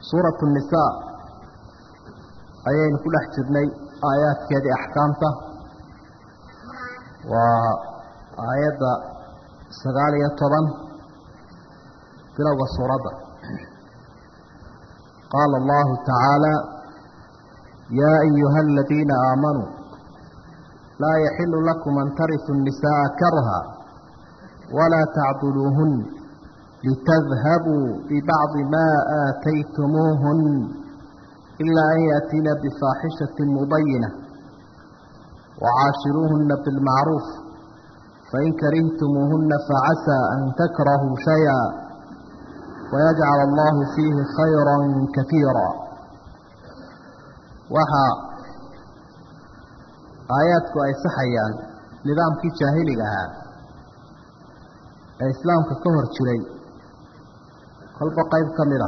suuratu nisaa ayaynu ku dhex jirnay aayaadkeedii axkaamta waa aayadda sagaal iyo toban bilowga suuradda qaala allahu tacaala yaa ayuha aladiina aamanuu laa yaxilu lakum an tarisu الnisaءa karha walaa tacduluuhun litadhabuu bibacdi ma aataytumuuhun ilaa an yaأtiina bifaaxishaةi mubayina وcaashiruuhuna biاlmacruuf fain karihtumuuhuna facasaa an takrahuu shayئa wayajcal allahu fiihi khayra kaiira waxaa aayaadku ay saxayaan nidaamkii jaahiliga ahaa ee islaamka ka hor jiray kolba qayb ka mid a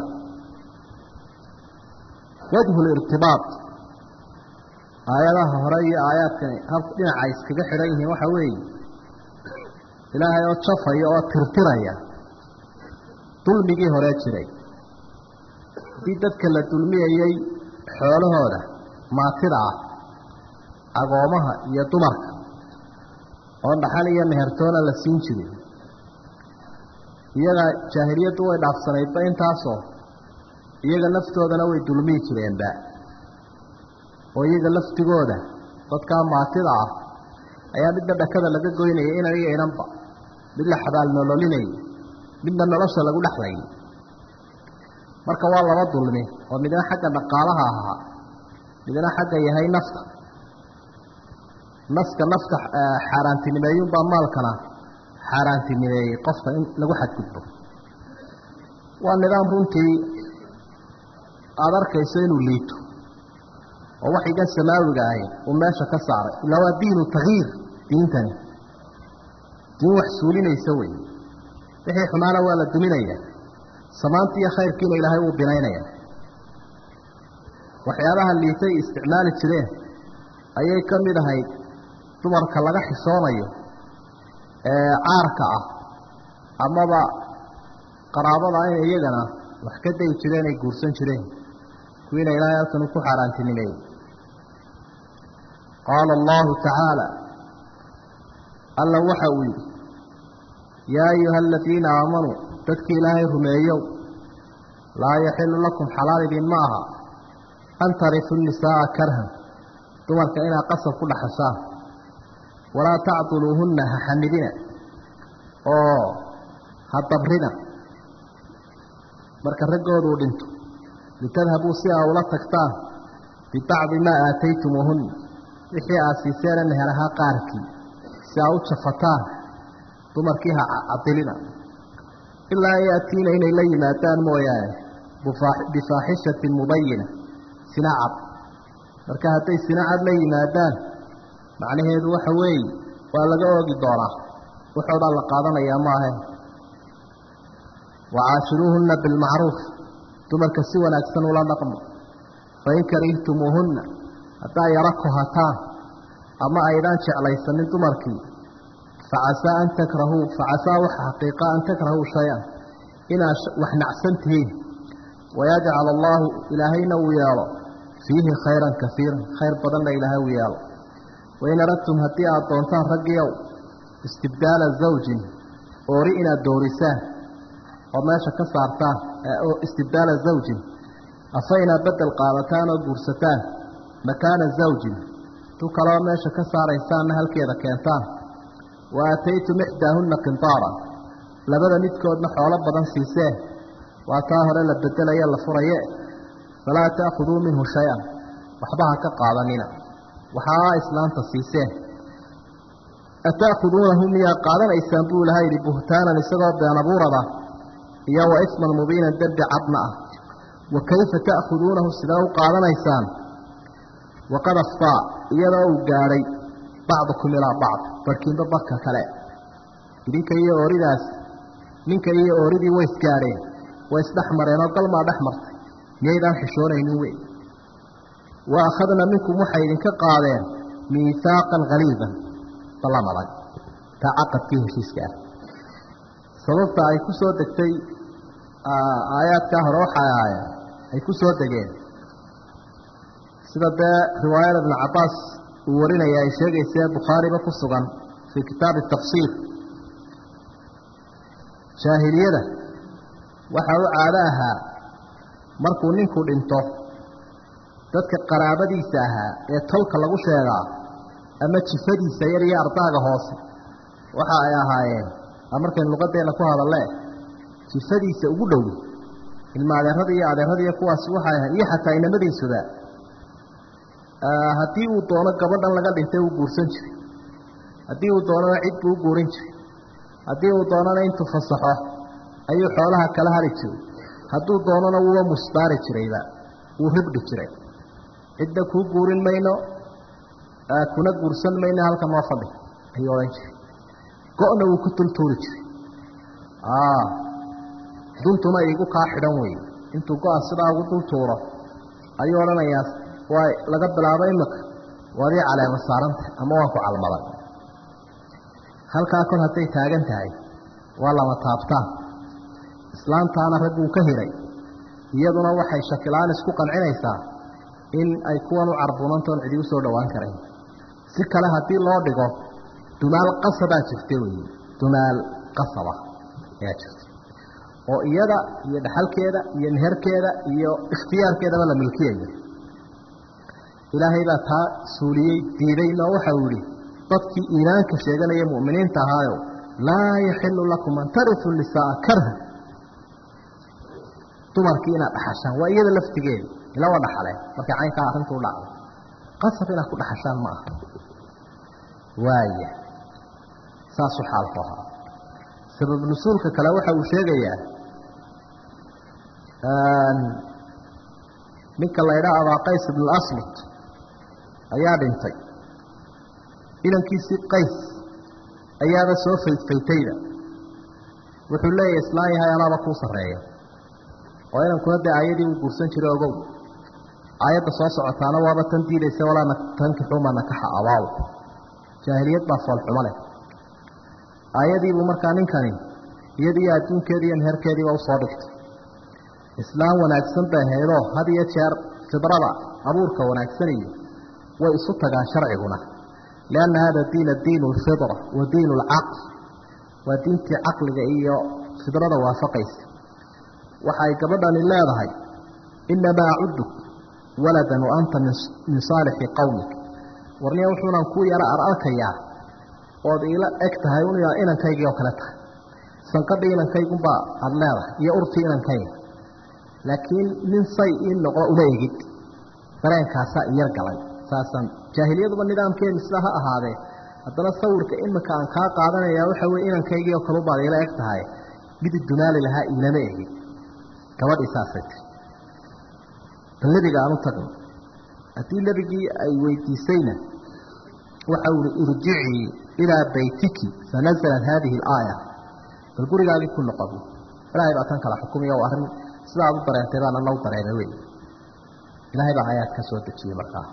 wajhu lirtibaaط aayadaha hore iyo aayaadkani hab dhinaca iskaga xidhan yihiin waxa weeye ilaahay oo jafaya oo tirtiraya dulmigii hore jiray haddii dadka la dulmiyayey xoolahooda maatida ah agoomaha iyo dumarka oo dhaxal iyo mehertoona la siin jiray iyaga jaahiliyaddu way dhaafsanaydba intaasoo iyaga laftoodana way dulmiyi jireenba oo iyaga laftigooda dadkaa maatida ah ayaa midna dhakada laga goynaya inan iyo inanba mid la xabaal nololinaya midna nolosha lagu dhexlayay marka waa laba dulmi oo midna xagga dhaqaalaha ahaa midna xagga yahay nafta naska nafta xaaraantinimeeyunbaa maalkana xaaraantinimeeyey qofka in lagu xadgudbo waa nidaam runtii aada arkayso inuu liito oo waxigan samaawiga ahi uu meesha ka saaray ilaa waa diinu takyiir diintani diin wax suulinaysa wey wixii xumaana waa la duminaya samaanti iyo khayrkiina ilaahay wuu binaynaya waxyaabaha liitay isticmaali jireen ayay ka mid ahayd dumarka laga xishoonayo ee caarka ah amaba qaraabada in iyagana wax ka dayi jireen ay guursan jireen kuwiina ilaahay halkan uu ku xaaraantinimeeyey qaala allahu tacaala alla waxa uu yidhi yaa ayuha aladiina aamanuu dadkii ilaahay rumeeyow laa yaxilu lakum xalaal idin ma aha an tarisu nisaaa karhan dumarka inaad qasab ku dhaxashaan walaa tacduluuhunna ha xamidina oo ha dabrina marka raggooduu dhinto litadhabuu si aa ula tagtaan bibacdi maa aataytumuuhunna wixii aad siiseena mehelahaa qaarkii si aa u jafataan dumarkii ha cadilina ilaa an yaatiina inay la yimaadaan mooyaane bifaaxishatin mubayina sina cad marka hadday sina cad la yimaadaan macnaheedu waxa weeye waa laga oogi doonaa wuxoo dhan la qaadanayaa maahe wacaashiruuhunna bilmacruuf dumarka si wanaagsan ula dhaqmo fain karihtumuuhunna haddaa yaro kohataan ama aydaan jeclaysanin dumarkii facasaa an takrahuu facasaa waxa xaqiiqa an takrahuu shay-an inaad wax nacsan tihiin wayajcal allaahu ilaahayna uu yeelo fiihi khayran kaiiran khayr badanna ilaahay uu yeelo wain aradtum haddii aada doontaan raggiiow istibdaala zawjin oori inaad doorisaan oo meesha ka saartaan istibdaala zawjin afa inaad bedel qaadataan oo guursataan makaana zawjin tu kaloo meesha ka saaraysaanna halkeeda keentaan wa aataytum ixdaahunna qintaara labada midkoodna xoolo badan siiseen waa taa hore la bedelaye la furaye falaa ta'khuduu minhu shay-an waxba ha ka qaadanina waxaa islaanta siiseen ata'khuduunahu miyaa qaadanaysaan buu ilaha yidhi buhtaanan isagoo beenabuurada iyo wa isman mubiinan dembi cadna ah wa kayfa ta'khuduunahu sidee u qaadanaysaan waqad aftaa iyadoo uu gaadhay bacdukum ilaa bacd barhkiinba barka kale idinka iyo ooridaas ninka iyo ooridii way isgaadheen way isdhex mareen oo galmaa dhex martay miyaydaan xishoonaynin wey wa akhadna minkum waxay idinka qaadeen miihaaqan haliidan ballan adag taa caqadkii heshiiska ah sababta ay ku soo degtay aayaadkaa hore waxay ahaayeen ay ku soo degeen sida dee riwaayada ibnu cabbaas uu warinaya ay sheegaysee bukhaariba ku sugan fii kitaabi tafsiir jaahiliyada waxaa u caado ahaa markuu ninku dhinto dadka qaraabadiisa ahaa ee tolka lagu sheegaa ama jifadiisa yar iyo ardaaga hoose waxa ay ahaayeen markaynu luqadeenna ku hadalle jifadiisa ugu dhow ilma adeerada iyo adeerada iyo kuwaas waxay ahayd iyo xataa inamadiisuba haddii uu doono gabadhan laga dhintay uu guursan jiray haddii uu doonana cid buu u guurin jiray haddii uu doonana intuu fasaxo ayuu xoolaha kala hari jiray hadduu doonana wuuba musdaari jirayba wuu ribdhi jiray cidda kuu guurin mayno kuna guursan mayno halka noo fadhi ayuu odhan jiray go-na wuu ku tultuuri jiray duntuna iigu kaa xidhan wey intuu go-a sidaa ugu dul tuuro ayuu odhanayaa waa laga bilaabo imika waadii caleema saaranta ama waan ku calmaday halkaa kol hadday taagan tahay waa lama taabtaan islaantaana ragguu ka hiray iyaduna waxay shakilaan isku qancinaysaa in ay kuwan u carbunantoon cidi u soo dhowaan karayn si kale haddii loo dhigo dumaal qasabaa jirta wey dumaal qasaba ayaa jirta oo iyada iyo dhaxalkeeda iyo meherkeeda iyo ikhtiyaarkeedaba la milkiyayo ilaahay baa taa suuliyey diidayna waxau yihi dadkii iimaanka sheeganaya mu'miniinta ahaayo laa yaxilu lakum an tarituu nisaaa karha dumarkii inaad dhaxashaan waa iyada laftigeeda ila waa dhaxaleen markay caynkaa arrintuu dhacdo qasab inaad ku dhaxashaan ma aha waaya saasuu xaalku ahaa sabab nusuulka kale waxa uu sheegayaa ninka la ydhaha abaa qays ibn aslut ayaa dhintay inankiisii qays ayaaba soo faydfaytayda wuxuu leeyahay islaan yahay anaaba kuu sarreeya oo inankuna dee aayadii uu guursan jiray ogow aayadda soo socotaana waaba tan diidaysa walaa tankixuuma nakaxa abaaw jaahiliyad baa foolxumo leh aayadiibuu markaa ninkani iyadiiyo adduunkeedii iyo meherkeediiba usoo dhigtay islaam wanaagsan bay haydoo had iyo jeer fidrada abuurka wanaagsaniyo way isu tagaan sharciguna lianna hada diina diinu alfidra wa diinu alcaql waa diintii caqliga iyo fidrada waafaqaysa waxay gabadhani leedahay inamaa acuduk waladan wa anta min saalixi qowmik warniya wuxuunan kuu yaro ar arkayaa ood iila eg tahay un inankaygii oo kale tahay sanqadhii inankaygunbaa aada leedahay iyo urtii inankayga laakiin nin say ii noqdo uma egid dareenkaasaa iyar galay saasaan jaahiliyaduba nidaamkeedu sidaa ha ahaadee haddana sawirka imika aan kaa qaadanayaa waxa weye inankaygii oo kalubaad iila eg tahay midi dumaali lahaa iilama egin gabadhii saasay tiri bal nebiga aan u tagno haddii nebigii ay weydiisayna waxa uu ihi irjicii ilaa baytiki fanazalat haadihi alaaya bal gurigaagii ku noqo bu ilaahay baa tan kala xukumaya o arrin sidaa ad u dareentay baan ana u dareemay wey ilaahay baa aayaad ka soo dejiyey markaa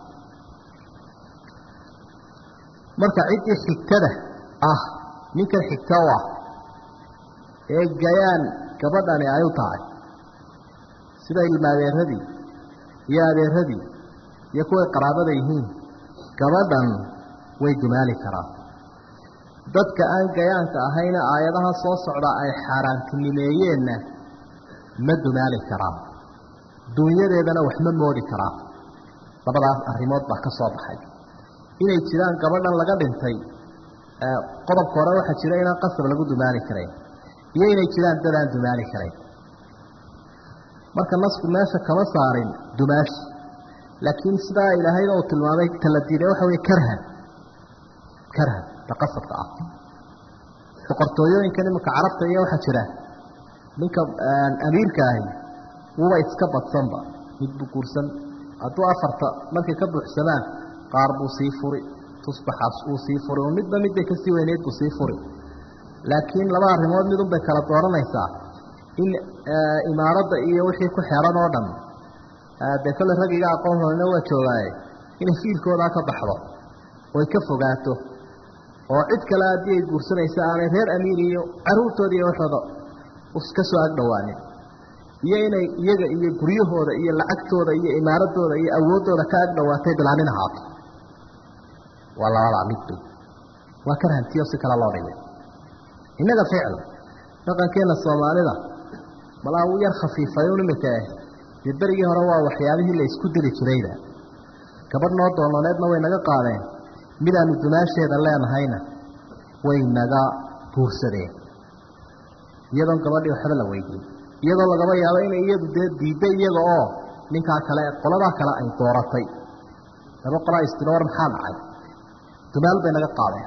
marka ciddii xigtada ah ninkan xigta u ah ee gayaan gabadhani ay u tahay sida ilma adeeradii iyo adeeradii iyo kuway qaraabada yihiin gabadhan way dumaali karaan dadka aan gayaanka ahayna aayadaha soo socda ay xaaraantinimeeyeenna ma dumaali karaan dunyadeedana wax ma moodi karaan labadaas arrimood baa ka soo baxay inay jiraan gabadhan laga dhintay qodobka hore waxaa jira inaan qasab lagu dumaali karayn iyo inay jiraan dad aan dumaali karayn marka nasku meesha kama saarin dumaashi laakiin sidaa ilaahayna uu tilmaamay tala diiday waxa wey karhan karhan ta qasabka ah boqortooyooyinkan iminka carabta iyo waxaa jira ninka amiirka ahi wuba iska badsanba mid buu guursan hadduu afarta markay ka buuxsamaan qaar buu sii furi tusbaxaas uu sii furi oo midba midbay kasii weyneyd buu sii furi laakiin laba arrimood midun bay kala dooranaysaa in imaaradda iyo wixii ku xeeran oo dhan dee kolle raggiga aqoon horena waa joogaaye inay fiilkoodaa ka baxdo oy ka fogaato oo cid kale haddii ay guursanaysa aanay reer amiir iyo caruurtooda iyo waxooda ka soo ag dhowaanin iyo inay iyaga iyo guryahooda iyo lacagtooda iyo imaaradooda iyo awooddooda ka ag dhawaatay bilaanin ahaato waa labadaa midbay waa ka rahantiyo si kale loo dhigay innaga ficil dhaqankeenna soomaalida malaa uu yar khafiifayun iminka ah dee berigii hore waa waxyaabihii la isku diri jirayda gabadh noo doonaneedna way naga qaadeen midaanu dumaasheeda leenahayna way naga guursadeen iyadoon gabadhii waxba la weydiin iyadoo lagaba yaabo inay iyadu dee diidda iyaga oo ninkaa kale qoladaa kale ay dooratay laba qolaa istiro war maxaa dhacay dumaal bay naga qaadeen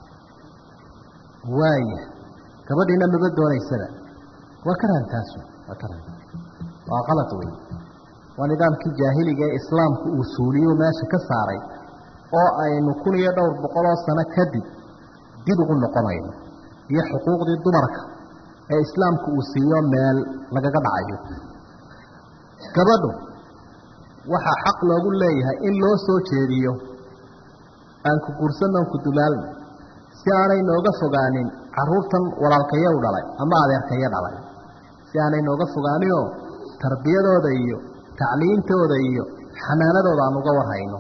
waaya gabadhiina maba doonaysaba waa ka rahantaasu waa ka rahan waa qalad wey waa nidaamkii jaahiliga ee islaamku uu suuliyo meesha ka saaray oo aynu kun iyo dhowr boqoloo sano kadib dib ugu noqonayno iyo xuquuqdii dumarka ee islaamku uu siiyo meel lagaga dhacayo gabadhu waxaa xaq loogu leeyahay in loo soo jeediyo aan ku guursanno aan ku dumaalno si aanay nooga fogaanin carruurtan walaalkayo u dhalay ama adeerkayo dhalay si aanay nooga fogaaninoo tarbiyadooda iyo tacliintooda iyo xanaanadooda aan uga warhayno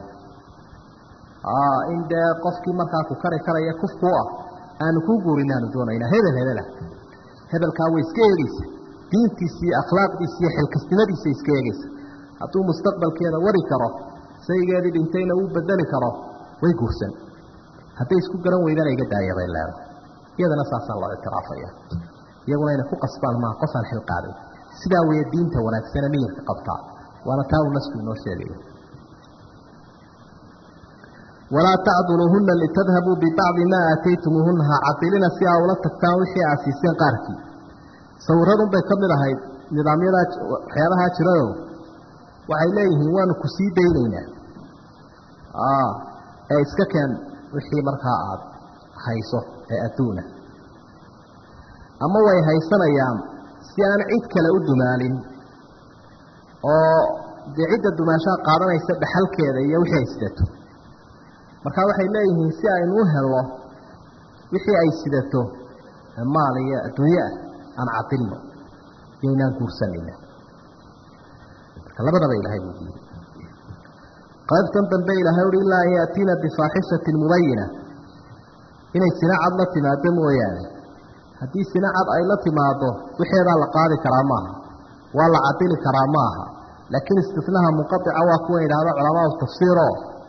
in dee qofkii markaa ku kari karaya kufku ah aanu kuu guurin aanu doonaynaa hebel hebelah hebelkaa way iska eegeysa diintiisa iyo akhlaaqdiisa iyo xilkasnimadiisa iska eegeysa hadduu mustaqbalkeeda wari karo saygeedii dhintayna uu bedeli karo way guursan hadday isku garan weydana iga daaya bay leedahay iyadana saasaa loo ictiraafaya iyaguna inay ku qasbaan maaha qof aan xil qaaday sidaa weeye diinta wanaagsane miyirka qabtaa waana taa uu nasku inoo sheegaya walaa tacduluuhuna litadhabuu bibacdi maa aataytumuuhuna ha cadilina si aa ula tagtaan wixii aad siiseen qaarkii sawiradun bay ka mid ahayd nidaamyadaa waxyaabahaa jirayo waxay leeyihiin waanu ku sii daynaynaa ee iska keen wixii markaa aad hayso ee adduuna ama way haysanayaan si aan cid kale u dumaalin oo dee cidda dumaashaha qaadanaysa dhaxalkeeda iyo wixii ay sidato markaa waxay leeyihiin si aynu u helno wixii ay sidato maal iyo adduunye ah aan cadilno iyoynaan guursanayna marka labadaba ilaahay buu diiday qaybtan dambe ilaahay uhi ilaa an yaatiina bifaaxishatin mubayina inay sina cad la timaado mooyaane haddii sina cad ay la timaado wixeedaa la qaadi karaa maaha waa la cadili karaa maaha laakiin istifnaha munqaica waa kuwa idhaahdo culamaau tafsiiro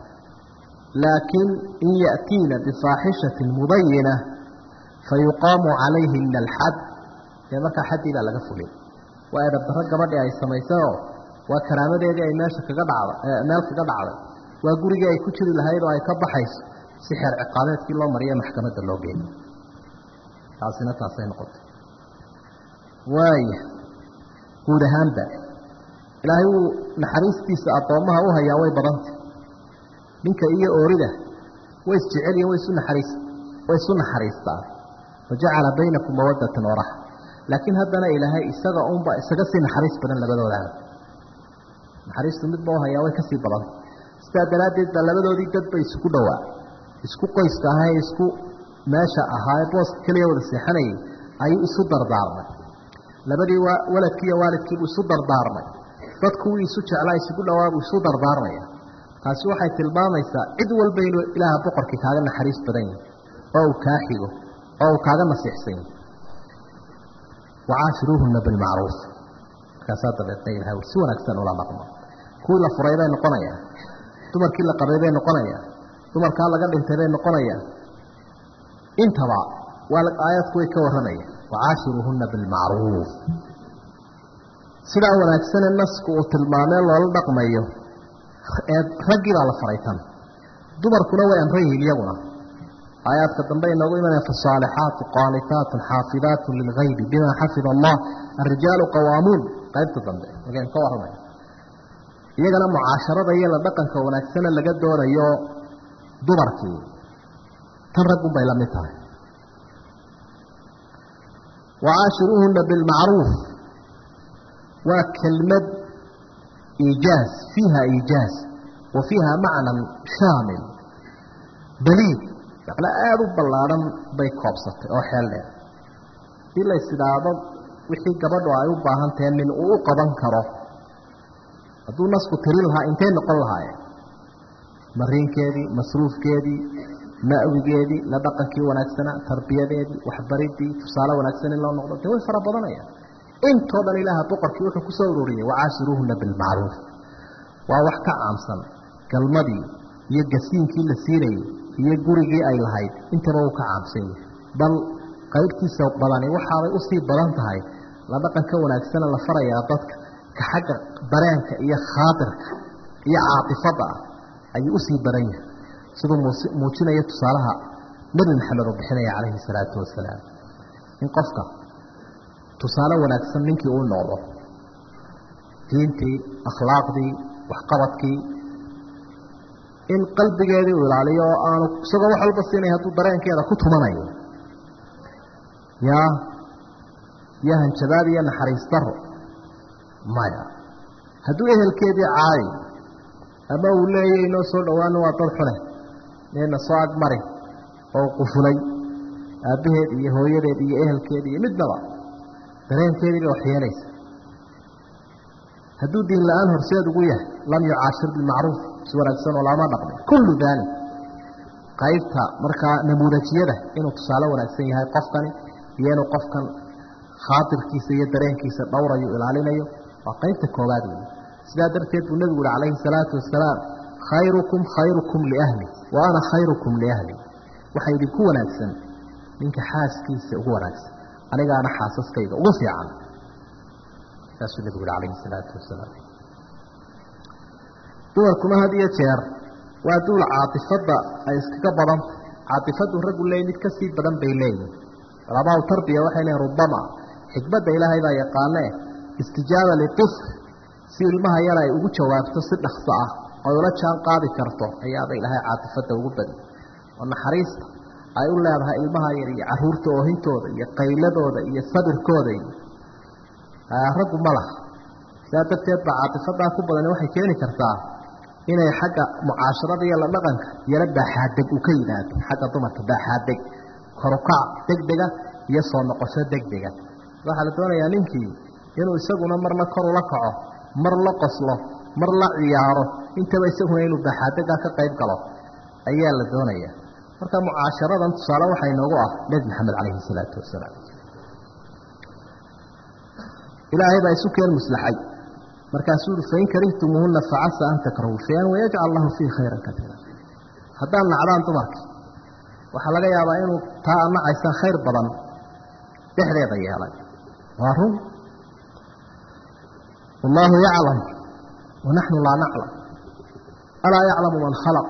laakiin in ya'tiina bifaaxishatin mubayina fayuqaamu calayhina alxad dee markaa xaddii baa laga fulay waa edabdarro gabadhii ay samaysayoo waa karaamadeedii ay meesha kaga dhacday meel kaga dhacday waa gurigii ay ku jiri lahayd oo ay ka baxayso si xeer ciqaabeedkii loo mariyo maxkamadda loo geeyo taasina taasay noqotay waaya guud ahaanba ilaahay wuu naxariistiisa addoommaha u hayaa way badantay ninka iyo oorida way isjecelyihin way isu naxariis way isu naxariistaan wajacala baynakum mawadatan waraxa laakiin haddana ilaahay isaga unba isaga sii naxariis badan labadoodaana naxariistu midba u hayaa way ka sii badanta sidaa daraaddeed baa labadoodii dadba isugu dhowaa isku qoyska ahaa ee isku meesha ahaa ee booska keliya wada seexanayay ayuu isu dardaarmay labadii waladkii iyo waalidkiibuu isu dardaarmay dadkuwii isu jeclaa isugu dhawaabuu isu dardaarmaya taasi waxay tilmaamaysaa cid walba inuu ilaaha boqorkii kaaga naxariis badan yahi oo uu kaa xigo oo uu kaaga nasiixsan yahi wacaashiruuhuna bilmacruuf markaasaa dabeedna ilahay si wanaagsan ula dhaqmo kuwii la furay bay noqonayaa dumarkii la qabay bay noqonayaa dumarkaa laga dhintay bay noqonayaa intaba waa aayadku way ka warramaya wacaashiruuhuna bilmacruuf sidaa wanaagsane nasku uu tilmaamee loola dhaqmayo ee raggii baa la faray tan dumarkuna way amran yihiin iyaguna aayaadka dambe inoogu imanaya fasaalixaatu qaanitaatun xaafidaatun lilgaybi bima xafida allah arijaalu qawaamuun qaybta dambe markaynu ka warramay iyagana mucaasharada iyo la dhaqanka wanaagsana laga doonayo dumarkii tan raggun bay la mid tahay wacaashiruuhuna bilmacruuf waa kelmad iijaaz fiiha iijaaz wa fiiha macnan shaamil baliid macno aada u ballaadhan bay koobsatay oo xeel dheer hadii la is idhaahdo wixii gabadhu ay u baahan tahe nin uu u qaban karo hadduu nasku tiri lahaa intay noqon lahaayeen mariinkeedii masruufkeedii ma'wigeedii la dhaqankii wanaagsanaa tarbiyadeedii waxbaridii tusaale wanaagsan in loo noqdo dee way fara badanayaan intoo dhan ilaaha boqorkii wuxuu kusoo ururiyey wacaashiruuhuna bilmacruuf waa wax ka caamsan galmadii iyo gasiinkii la siinayey iyo gurigii ay lahayd intaba uu ka caamsan yahay bal qaybtiisa badani waxaabay usii badan tahay la dhaqanka wanaagsana la farayaa dadka ka xagga dareenka iyo khaadirka iyo caatifadda ah ayuu usii badan yahay siduu muujinaya tusaalaha nebi maxamed uu bixinaya calayhi salaatu wasalaam in qofka tusaale wanaagsan ninkii uu noqdo diintii akhlaaqdii waxqabadkii in qalbigeedii uu ilaaliyo oo aanu isagoo wax walba siinay hadduu dareenkeeda ku tumanayo yaa iyo hanjabaad iyo naxariis daro maya hadduu ehelkeedii caayo ama uu leeyahy inoo soo dhowaano waa dad xune neena soo agmari oo qufulay aabbaheed iyo hooyadeed iyo ehelkeed iyo midnaba dareenkeedii bay waxyeelaysa hadduu diin la-aan horseed ugu yahay lam yucaashir bilmacruuf si wanaagsan oo lama dhaqmin kullu daalik qaybta markaa namuudajiyada inuu tusaale wanaagsan yahay qofkani iyo inuu qofkan khaatirkiisa iyo dareenkiisa dhowrayo ilaalinayo waa qaybta koowaad wey sidaa darteed buu nebigu uhi calayhi salaatu wasalaam khayrukum khayrukum liahli wa ana khayrukum liahli waxaa idinku wanaagsan ninka xaaskiisa ugu wanaagsan anigaana xaasaskayga ugu fiican saasuu nebigu uhi calayhi salaatu wasalaam dumarkuna had iyo jeer waa duul caatifadda ay iskaga badanta caatifaddu raggu leey mid ka sii badan bay leeyihin culamaa tarbiya waxay leeyiin rubama xikmadda ilaahay baa yaqaanee istijaaba litifl si ilmaha yar ay ugu jawaabto si dhakso ah oy ula jaan qaadi karto ayaaba ilaahay caatifadda ugu badi oo naxariista ay u leedahay ilmaha yar iyo caruurta oohintooda iyo qayladooda iyo sabirkooda iyo raggu ma laha sidaa darteed baa caatifadaa ku badani waxay keeni kartaa inay xagga mucaasharada iyo la dhaqanka yaro baaxaadeg uu ka yimaado xagga dumarka baaxaadeg korukac degdega iyo soo noqosho degdega waxaa la doonayaa ninkii inuu isaguna marna kor ula kaco mar la qoslo mar la ciyaaro intaba isaguna inuu baaxaadega ka qayb galo ayaa la doonaya marka mucaasharadan tusaale waxaa inoogu ah nebi maxamed calayhi salaatu wasalaam ilaahay baa isu keen muslaxay markaasuu ui fain karihtumuuhuna facasa an takrahuu shay-an wayajcal lahu fiihi khayran kaiira haddaan nacdaan dumarkii waxaa laga yaabaa inuu taa ad nacaysaan khayr badan dhexdeeda yeelay waa run wallaahu yaclam wanaxnu laa naclam alaa yaclamu man khalaq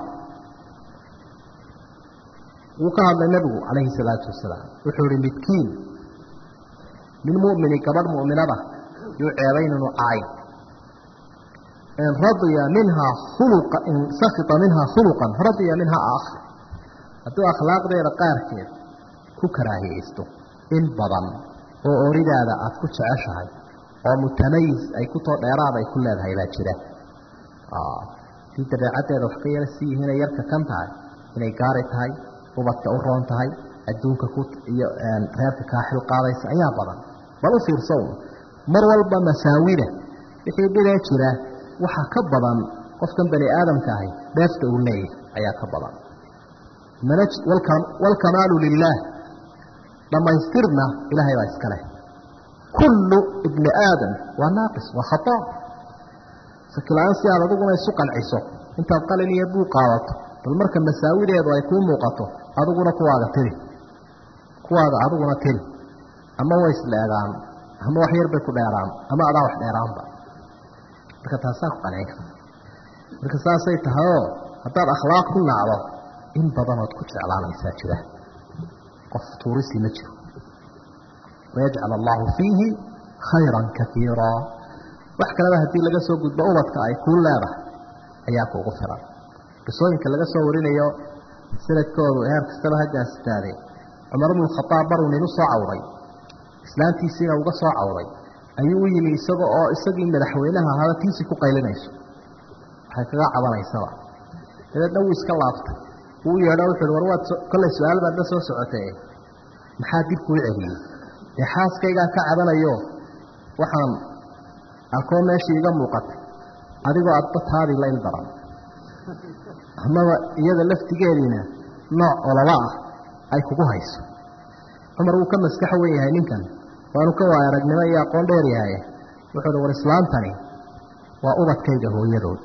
wuu ka hadlay nebigu calayhi salaatu wasalaam wuxuu ihi midkiin min mumini gabadh mu'minada yuu ceebayn inuu caayo in radiya minhaa khuluqa in sakita minhaa khuluqan radiya minhaa aakhar hadduu akhlaaqdeeda qaarkeed ku karaahiyeysto in badan oo oridaada aad ku jeceshahay oo mutamayis ay ku too dheeraad ay ku leedahay baa jira dii dabeecaddeeda wax ka yara sii yihiinay yarka kan tahay inay gaari tahay ubadka u roon tahay adduunka ku iyo reerka kaa xil qaadaysa ayaa badan bal u fiirso mar walba masaawida wixii dhibee jira waxaa ka badan qofkan bani aadamka ahi dheefta uu leeyahay ayaa ka badan waalkamaalu lilaah dhammaystirna ilaahay baa iska leh kullu ibni aadam waa naaqis waa khataa sakila-aan si aad adiguna isu qanciso intaad qalin iyo buu qaadato bal marka masaawideedu ay kuu muuqato adiguna kuwaaga tiri kuwaaga adiguna tiri ama way isdheegaan ama wax yar bay ku dheeraan ama adaa wax dheeraanba marka taasaa ku qancin karta marka saasay tahayoo haddaad akhlaaq ku nacdo in badanood ku jeclaanaysaa jira qof tuurisi ma jiro wayajcal allahu fiihi khayran kaiira wax kaleba haddii laga soo gudbo ubadka ay kuu leedahay ayaa kuugu filan qisooyinka laga soo warinayo sanadkoodu heer kastaba hagaasitaade cumar bnu khaaab baruu nin u soo cawday islaantiisiina uga soo cawday ayuu u yimi isaga oo isagii madaxweynaha ahaba tiisii ku qaylinayso waxay kaga cabanaysaba dabeedna wuu iska laabtay wuu yeedho wuxuuhi war waad kollay su-aal baad la soo socotee maxaa dib kuu celiyey dee xaaskaygaan ka cabanayo waxaan arkoo meeshii iga muuqatay adigoo adba taadii la il daran amaba iyada laftigeediina nooc olaba ah ay kugu hayso cumar wuu ka maskaxo wen yahay ninkan waanu ka waay aragnimo iyo aqoon dheer yahay wuxuu uhi war islaantani waa ubadkayga hooyadood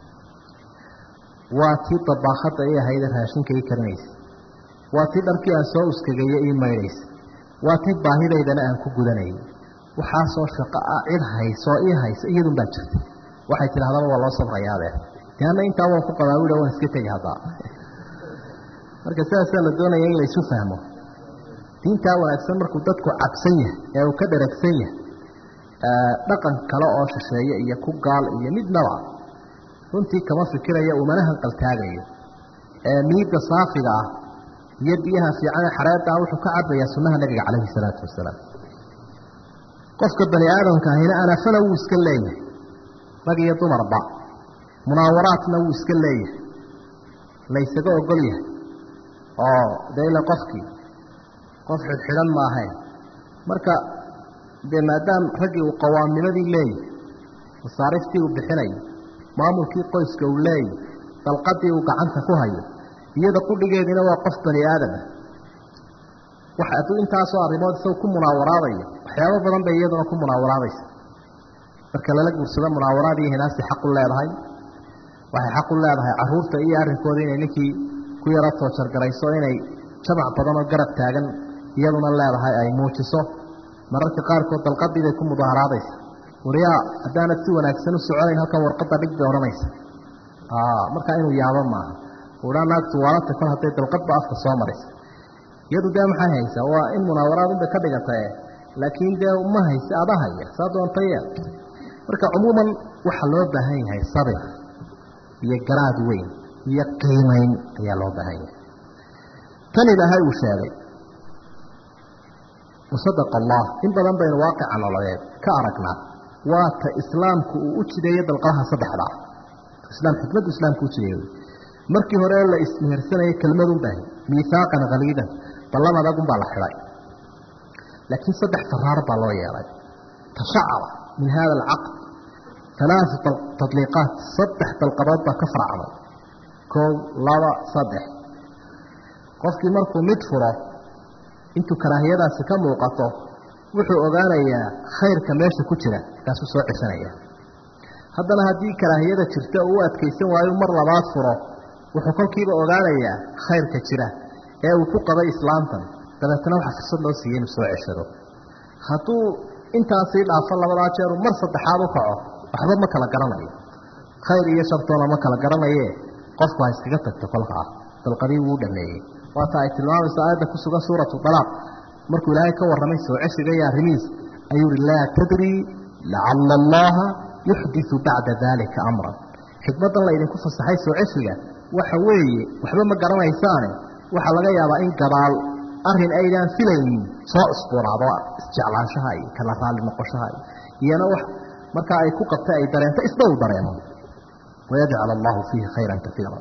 waa tii dabaakhadda i ahayde raashinka ii karinaysa waa tii dharkii aan soo uskagayo ii maydhaysa waa tii baahidaydana aan ku gudanayay waxaasoo shaqo ah cid haysoo ii haysa iyadun baa jirta waxay tidhahdaba waa loo sabrayaadee de anna intaa waan ku qabaa wila waan iska tegi haddaa marka sidaasaa la doonaya in la isu fahmo diintaa wanaagsan markuu dadku cabsan yahay ee uu ka dharagsan yahay dhaqan kale oo shisheeye iyo ku gaal iyo midnaba runtii kama fikirayo umana hanqaltaagayo miidda saafiga ah iyo biyaha fiican ee xareedda ah wuxuu ka cabayaa sunnaha nabiga calayhi salaatu wasalaam qofka bani aadamka ahina anafana wuu iska leeyahay rag iyo dumarba munaawaraadna wuu iska leeyahay laysaga ogol yahay oo dee ila qofkii qof xidhxidhan ma ahayn marka dee maadaam raggii uu qawaamnimadii leeyahay masaariftii uu bixinayo maamulkii qoyska uu leeyahy dalqadii uu gacanta ku hayo iyada qudhigeediina waa qof bani aadama waxa hadduu intaasoo arrimood isaga ku munaawaraadayo waxyaabo badan bay iyaduna ku munaawaraadaysa marka lala guursado munaawaraad iyo hinaasti xaq u leedahay waxay xaq u leedahay caruurta iyo arrinkooda inay ninkii ku yaro toojargarayso inay jamac badan oo garab taagan iyaduna leedahay ay muujiso mararka qaarkood dalqadii bay ku mudaaharaadaysa waryaa haddaanad si wanaagsan u soconayn halkan warqadda dhig bay odhanaysa markaa inuu yaabo maaha uhaa naagtu waalata kol hadday dalqadba afka soo maraysa iyadu dee maxay haysaa waa in munaawaraad unbay ka dhigatae laakiin dee ma hayse adahaya saa doonta yeel marka cumuuman waxaa loo baahan yahay sabir iyo garaad weyn iyo qiimayn ayaa loo baahan yahay tan ilaahay uu sheegay wasadaqa allah in badan baynu waaqica nololeed ka aragnaa waa ta islaamku uu u jideeyo dalqadaha saddexda ah islaam xikmaddu islaamku u jideeyo markii hore la ismehersanayay kelmadun baahay miihaaqan haliidan ballan adagun baa la xidhay laakiin saddex faraar baa loo yeelay tashacaba min hada alcaqd alaau tadliiqaat saddex dalqadood baa ka faracmay kow laba saddex qofkii markuu mid furo intuu karaahiyadaasi ka muuqato wuxuu ogaanayaa khayrka meesha ku jira markaasuu soo ceshanaya haddana haddii karaahiyada jirta uu u adkaysan waayo mar labaad furo wuxuu kolkiiba ogaanayaa khayrka jira ee uu ku qabay islaamtan dabeetana waxaa fursad loo siiyey inuu soo ceshado hadduu intaasii dhaafo labadaa jeeru mar saddexaad u kaco waxba ma kala garanayo khayr iyo shartoona ma kala garanaye qofku ha iskaga tagto kolka ah dalqadii wuu dhameeyey waata ay tilmaamayso aayadda ku sugan suuratu dalaaq markuu ilaahay ka warramay soo ceshiga iyo arrimihiis ayuu ihi laa tadrii lacalla allaha yuxdiu bacda daalika amran xikmaddan laydinku fasaxay soo ceshiga waxa weeye waxba ma garanaysaane waxaa laga yaabaa in gadaal arin aydaan filaynin soo usbuuraado isjeclaanshaha iyo kala raalli noqoshaha iyo iyana wax markaa ay ku qabtay ay dareento isna uu dareemo wayajcal allahu fiihi khayran kaiira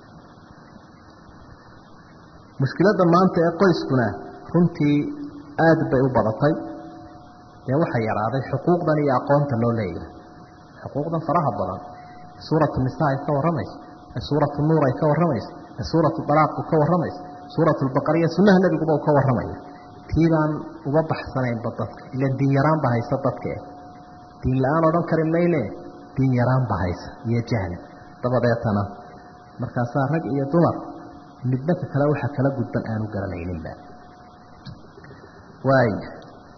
mushkiladda maanta ee qoyskuna runtii aad bay u badatay dee waxaa yaraaday xuquuqdan iyo aqoonta loo leeyahay xuquuqdan faraha badan suuratu nisa ay ka warramayso ee suuratu nuur ay ka warramayso ee suuratu dalaaqu ka warramayso suuratu lbaqariya sunnaha nebiguba uu ka warramaya tii baan uga baxsanaynba dadka ilan diin yaraan ba haysa dadka eh diin la-aan odhan kari mayne diin yaraan ba haysa iyo jahli dabadeetana markaasaa rag iyo dumar midnaka kale waxa kala gudban aanu garanayninba waaya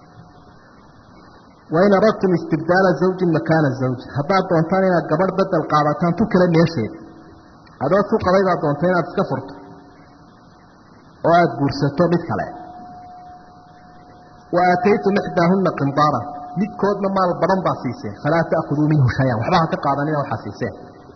wain aradtum istibdaala zawjin makaana zawjin haddaad doontaan inaad gabadh bedel qaadataan tu kale meesheed adoo tu qabay baad doonta inaad iska furto oo aada guursato mid kale wa aataytum ixdaahunna qindaaran midkoodna maal badan baa siiseen falaa ta'khuduu minhu shay-an waxba ha ka qaadanina waxaa siiseen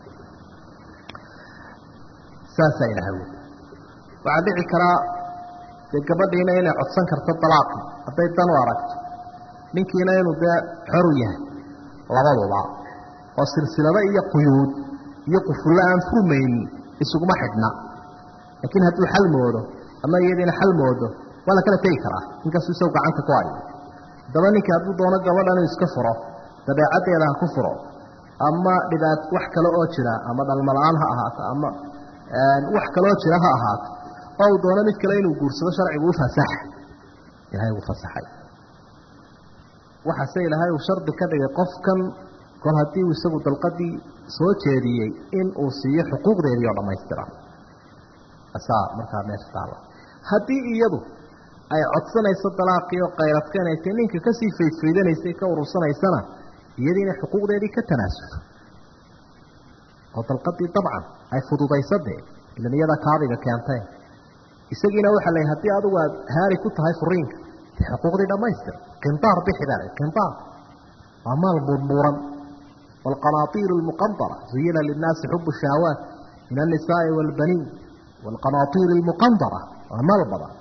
saasaa ilahay wy waxaa dhici karaa dee gabadhiina inay codsan karto dalaaqi hadday dan u aragto ninkiina inuu dee xoru yahay labaduba oo silsilado iyo quyuud iyo qufullo aan furmaynin isuguma xidhna laakiin hadduu xal moodo ama iyadiina xal moodo waa la kala tegi karaa inkastuu isagu gacanta ku hayo daba ninka hadduu doono gabadhan inuu iska furo dabeecaddeeda ha ku furo ama dhibaat wax kale oo jira ama dhalmala-aan ha ahaato ama wax kaleoo jira ha ahaato oo uu doono mid kale inuu guursado sharcigu u fasaxa ilaahay uu fasaxay waxaase ilaahay uu shardi ka dhigay qofkan kol haddii uu isagu dalqadii soo jeediyey in uu siiyo xuquuqdeedii oo dhammaystiran asaa markaa meesha taala haddii iyadu ay codsanayso dalaaqii oo qayradkeenaysay ninka kasii faydfaydanaysay ka urursanaysana iyadii inay xuquuqdeedii ka tanaasuso oo dalqadii dabcan ay fududayso dee ilan iyada kaadiga keentay isagiina waxaa la haddii adigu aad haari ku tahay furiinka dee xuquuqdii dhammaystir qindaar bixi baa qindaar waa maal murmuuran waalqanaatiiru almuqandara zuyina linnaasi xubu shahwaat min annisaa'i waalbaniin waalqanaatiiri almuqandara waa maal badan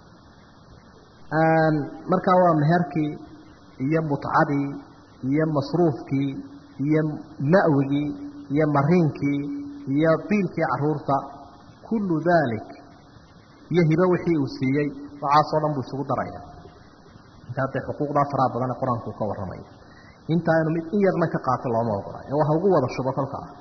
markaa waa meherkii iyo mutcadii iyo masruufkii iyo ma'wigii iyo mariinkii iyo biilkii caruurta kullu daalik iyo hibo wixii uu siiyey waxaasoo dhan buu isugu daraya intaa dee xuquuqdaa faraha badan ee qur-aanku uu ka warramayo intaa inu mid in yarna ka qaato looma ogola ee waxa ugu wada shubo kolka ah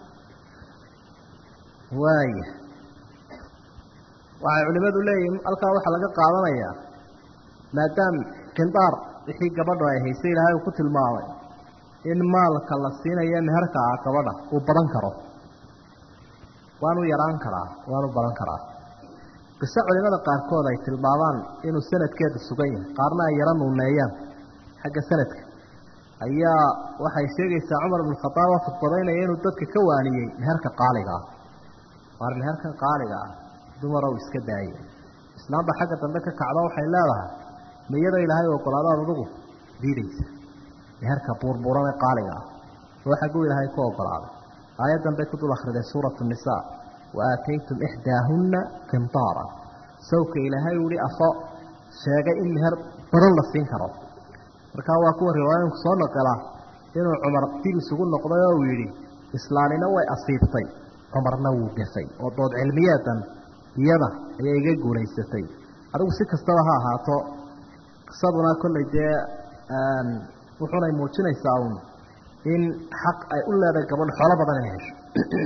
waaya waxay culimadu leeyihin halkaa waxaa laga qaadanayaa maadaam qindaar wixii gabadhu ay haysay ilaahay uu ku tilmaamay in maalka la siinayo meherka ah gabadha uu badan karo waanu yaraan karaa waanu badan karaa qiso culimada qaarkood ay tilmaamaan inuu sanadkeedu sugan yahay qaarna ay yaro nuuneeyaan xagga sanadka ayaa waxay sheegaysaa cumar ibnu khadaab oo fudbadaynaya inuu dadka ka waaniyey meherka qaaliga ah waar meherkan qaaliga ah dumarow iska daaya islaamba xagga dambe ka kacdo waxay leedahay miyada ilaahay ogolaadaad adugu diidaysa meherka buurbuuran ee qaaliga ah oo xagguu ilaahay ku ogolaaday aayaddan bay ku dul akhriday suuratu nisaa wa aataytum ixdaahunna qintaara sawka ilaahay uhi afo sheegay in meher badan la siin karo markaa waa kuwa riwaayooyinku soo noqela inuu cumar dib isugu noqday oo uu yidhi islaanina way asiibtay cumarna wuu gafay oo dood cilmiyeedan iyada ayay iga guulaysatay adigu si kastaba ha ahaato qisaduna kollay dee wuxunay muujinaysaa uun in xaq ay u leedahay gabadho xoolo badan inay hesho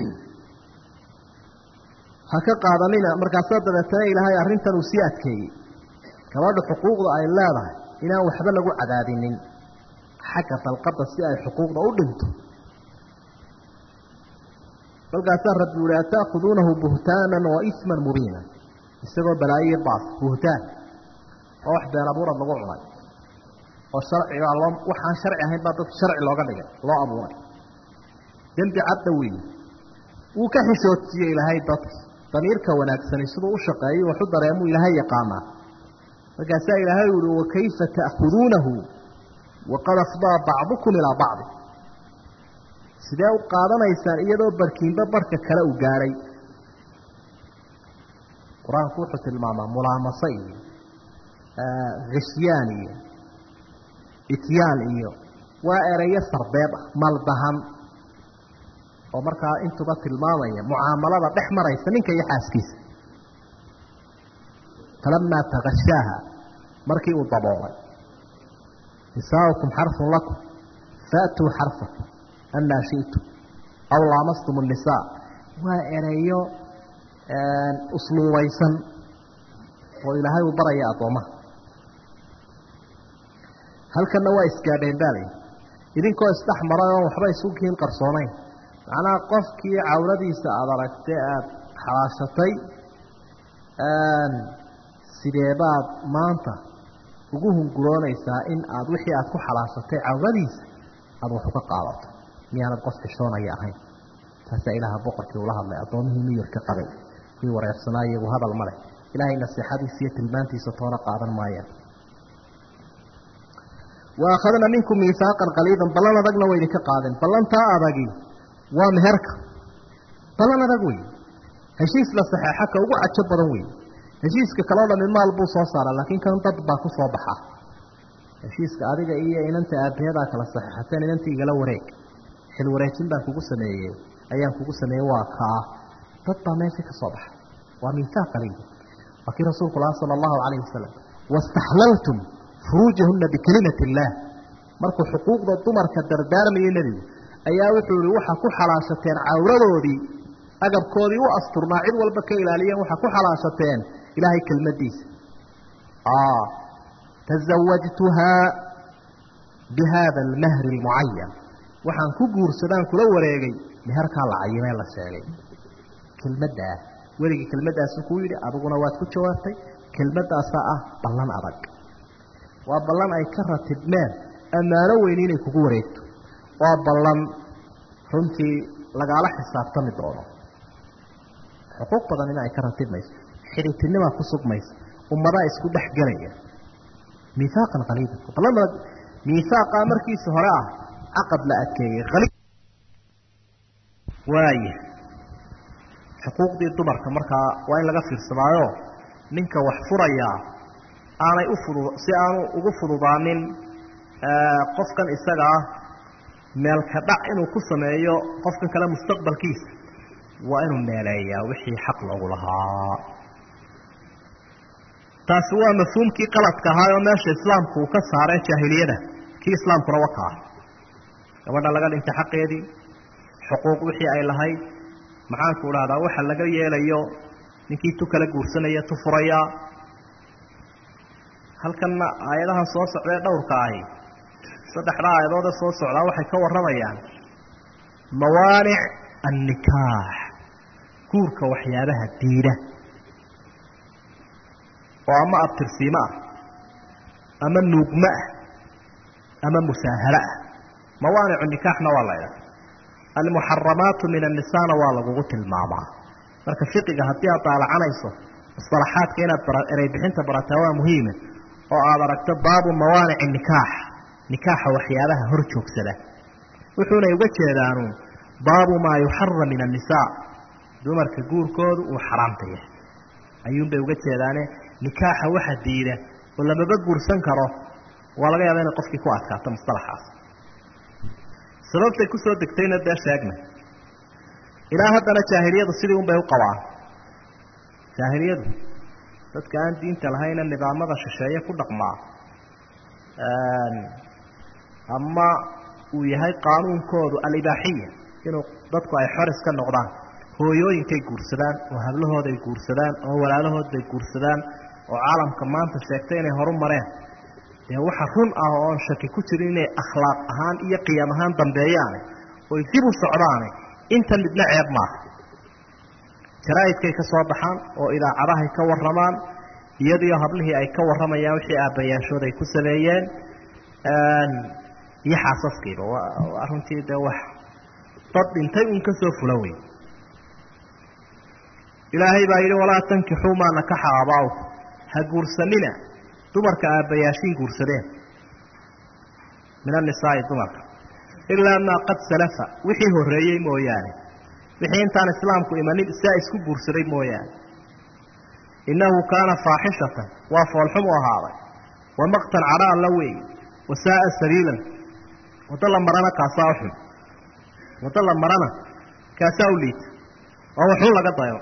ha ka qaadanina markaasaa dabeetana ilaahay arrintan uu sii adkeeyey gabadha xuquuqda ay leedahay inaan waxba lagu cadaadinin xagga dalqadda si ay xuquuqda u dhinto markaasaa rabbi uhi ata'khuduunahu buhtaanan wa isman mubiina isagoo balaayiyo baas buhtaan oo wax been abuurad lagu cunay oo sharciga loo waxaan sharci ahayn baa dadka sharci looga dhigay loo abuuray dembi cadda weeye wuu ka xishoodsiiyey ilaahay dadka damiirka wanaagsani siduu u shaqeeyo waxu dareemuu ilaahay yaqaanaa markaasaa ilaahay uhi wakayfa ta'khuduunahu waqad afdaa bacdukum ilaa bacdi sidee u qaadanaysaan iyadoo barkiinba barka kale u gaadhay qur-aanku wuxuu tilmaamaa mulaamase iyo khashyaan iyo ityaan iyo waa erayo sarbeeb ah maldahan oo markaa intuba tilmaamaya mucaamalada dhex maraysa ninka iyo xaaskiisa falamaa takashaaha markii uu daboolay nisaaukum xarfun lakum faatuu xarfakum anaa shi'tum aw laamastum الnisaa waa ereyo usluubaysan oo ilaahay uu baraya addoommaha halkanna waa isgaadheen baalay idinkoo isdhex maray oon waxba isukiin qarsoonayn macnaha qofkii cawladiisa aada aragtay aada xalaashatay sidee baad maanta ugu hunguroonaysaa in aad wixii aad ku xalaashatay cawladiisa aada wax uga qaadato miyaanad qof xishoonaya ahayn taasaa ilaaha boqorkii ula hadlay addoomihii miyirka qabay kii wareersanaa iyagu hadal ma leh ilaahay nasiixadiisa iyo tilmaantiisa toona qaadan maayaan wa akhadna minkum miihaaqan qaliidan ballan adagna way idinka qaadeen ballantaa adagi waa meherka ballan adag wey heshiis la saxeexa ka ugu cajo badan wey heshiiska kaloo dhami maal buu soo saara laakiin kan dad baa ku soo baxa heshiiska adiga iyo inanta aabayadaa kala saxeexateen inanta igala wareeg xil wareejin baan kugu sameeyey ayaan kugu sameeyey waa kaa dad baa meesha ka soo baxa waa miihaaq qaliil waa kii rasuulku laha sala allahu calayhi wasalam wastaxlaltum furuujahunna bikelimati illaah markuu xuquuqda dumarka dardaarmayay nebigu ayaa wuxuu ihi waxaa ku xalaashateen cawradoodii agabkoodii u asturnaa cid walba ka ilaaliyeen waxaa ku xalaashateen ilaahay kelmadiisa tazawajtuhaa bi haada almahri almucayan waxaan ku guursadaan kula wareegay meherkaa la cayimee la sheegay kelmaddaa weligii kelmaddaasu kuu yidhi adiguna waad ku jawaabtay kelmaddaasaa ah ballan adag waa ballan ay ka ratibmeen ammaano weyni inay kugu wareegto waa ballan runtii lagaala xisaabtami doono xuquuq badan in ay ka ratibmayso xidhitinimaa ku sugmaysa ummadaa isku dhex gelaya miihaaqan qaliidan ballan miihaaqaa markiisa hore ah caqad la adkeeyey qaliid waaya xuquuqdii dumarka markaa waa in laga fiirsadaayo ninka wax furayaa aanay u fudu si aanu ugu fududaanin qofkan isaga ah meelka dhac inuu ku sameeyo qofkan kale mustaqbalkiisa waa inuu meeleeyaa wixii xaq loogu lahaa taasi waa mafhuumkii qaladka ahaa oo meesha islaamku uu ka saaree jaahiliyada kii islaamkuna waka ah gabadha laga dhintay xaqeedii xuquuq wixii ay lahayd maxaanku idhahdaa waxa laga yeelayo ninkii tu kala guursanaya tu furaya halkanna aayadahan soo socdee dhowrka ahi saddexda aayadoode soo socdaa waxay ka warramayaan mawaanic annikaax guurka waxyaabaha diida oo ama abtirsiimo ah ama nuugmo ah ama musaahalo ah mawaanicu nikaaxna waa la ydhaha almuxaramaatu min annisaana waa lagugu tilmaamaa marka fiqiga haddii aad daalacanayso musalaxaadka inaad erey bixinta barataa waa muhiima oo aad aragto baabu mawaanici nikaax nikaaxa waxyaabaha hor joogsada wuxuunay uga jeedaanu baabu maa yuxaram min annisaa dumarka guurkoodu uu xaraamta yahay ayuunbay uga jeedaane nikaaxa waxa diida oo lamaba guursan karo waa laga yaaba inay qofkii ku adkaato mustalaxaas sababtay kusoo degtayna dee sheegnay ilaa haddana jaahiliyadu sidii un bay u qabaan jaahiliyadu dadka aan diinta lahayna nidaamada shisheeye ku dhaqmaa ama uu yahay qaanuunkoodu alibaaxiya inuu dadku ay xor iska noqdaan hooyooyinkay guursadaan oo hablahooday guursadaan oo walaalahood bay guursadaan oo caalamka maanta sheegtay inay horu mareen dee waxa run ah oon shaki ku jirin inay akhlaaq ahaan iyo qiyaam ahaan dambeeyaane oy dib u socdaane inta midna ceeb maaha jaraa'idkay ka soo baxaan oo idaacadahay ka warramaan iyadiyo hablihii ay ka warramayaan wixii aabbayaashood ay ku sameeyeen iyo xaasaskiiba waa runtii dee wax dad dhintay uun ka soo fula wey ilaahay baa yidhi walaa tankixuu maa nakaxa aabaa'uku ha guursanina dumarka aabbayaashiin guursadeen min annisaa'i dumarka ilaa maa qad salafa wixii horreeyey mooyaane wixii intaan islaamku imanin siaa isku guursaday mooyaane innahu kaana faaxishatan waa foolxumu ahaaday wa maqtan cadha alla weey wa saa'a sabiilan waddo la marana kaasaa u xun waddo la marana kaasaa u liita oo waxun laga dayo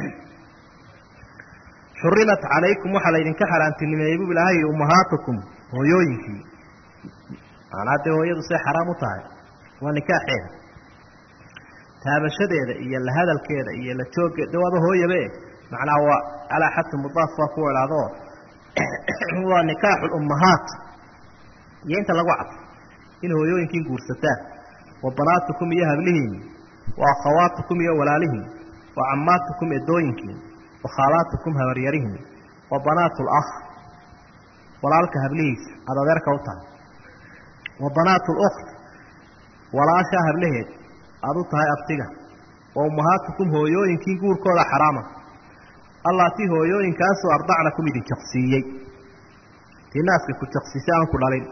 xurimat calaykum waxaa laydinka xaaraantinimeeyey buu ilaahay ummahaatukum hooyooyinkii macnaa dee hooyadu say xaraam u tahay waa nikaaxeeda taabashadeeda iyo la hadalkeeda iyo la jooggeeda de waaba hooyabe macnaa waa calaa xadfi mudaaf waa ku idhaahdo waa nikaaxu lummahaat iyo inta lagu cad in hooyooyinkiin guursataan wa banaatukum iyo hablihiin wa akhawaatukum iyo walaalihiin wa cammaatukum edooyinkiin wa khaalaatukum habaryarihiin wa banaatu lakh walaalka hablihiisa aada adeerka u tahay wa banaatu lukt walaashaa hablaheed aada u tahay abtiga wa ummahaatukum hooyooyinkiin guurkooda xaraama allaatii hooyooyinkaasoo ardacnakum idin jaqsiiyey tii naaska ku jaqsiisay aan ku dhalin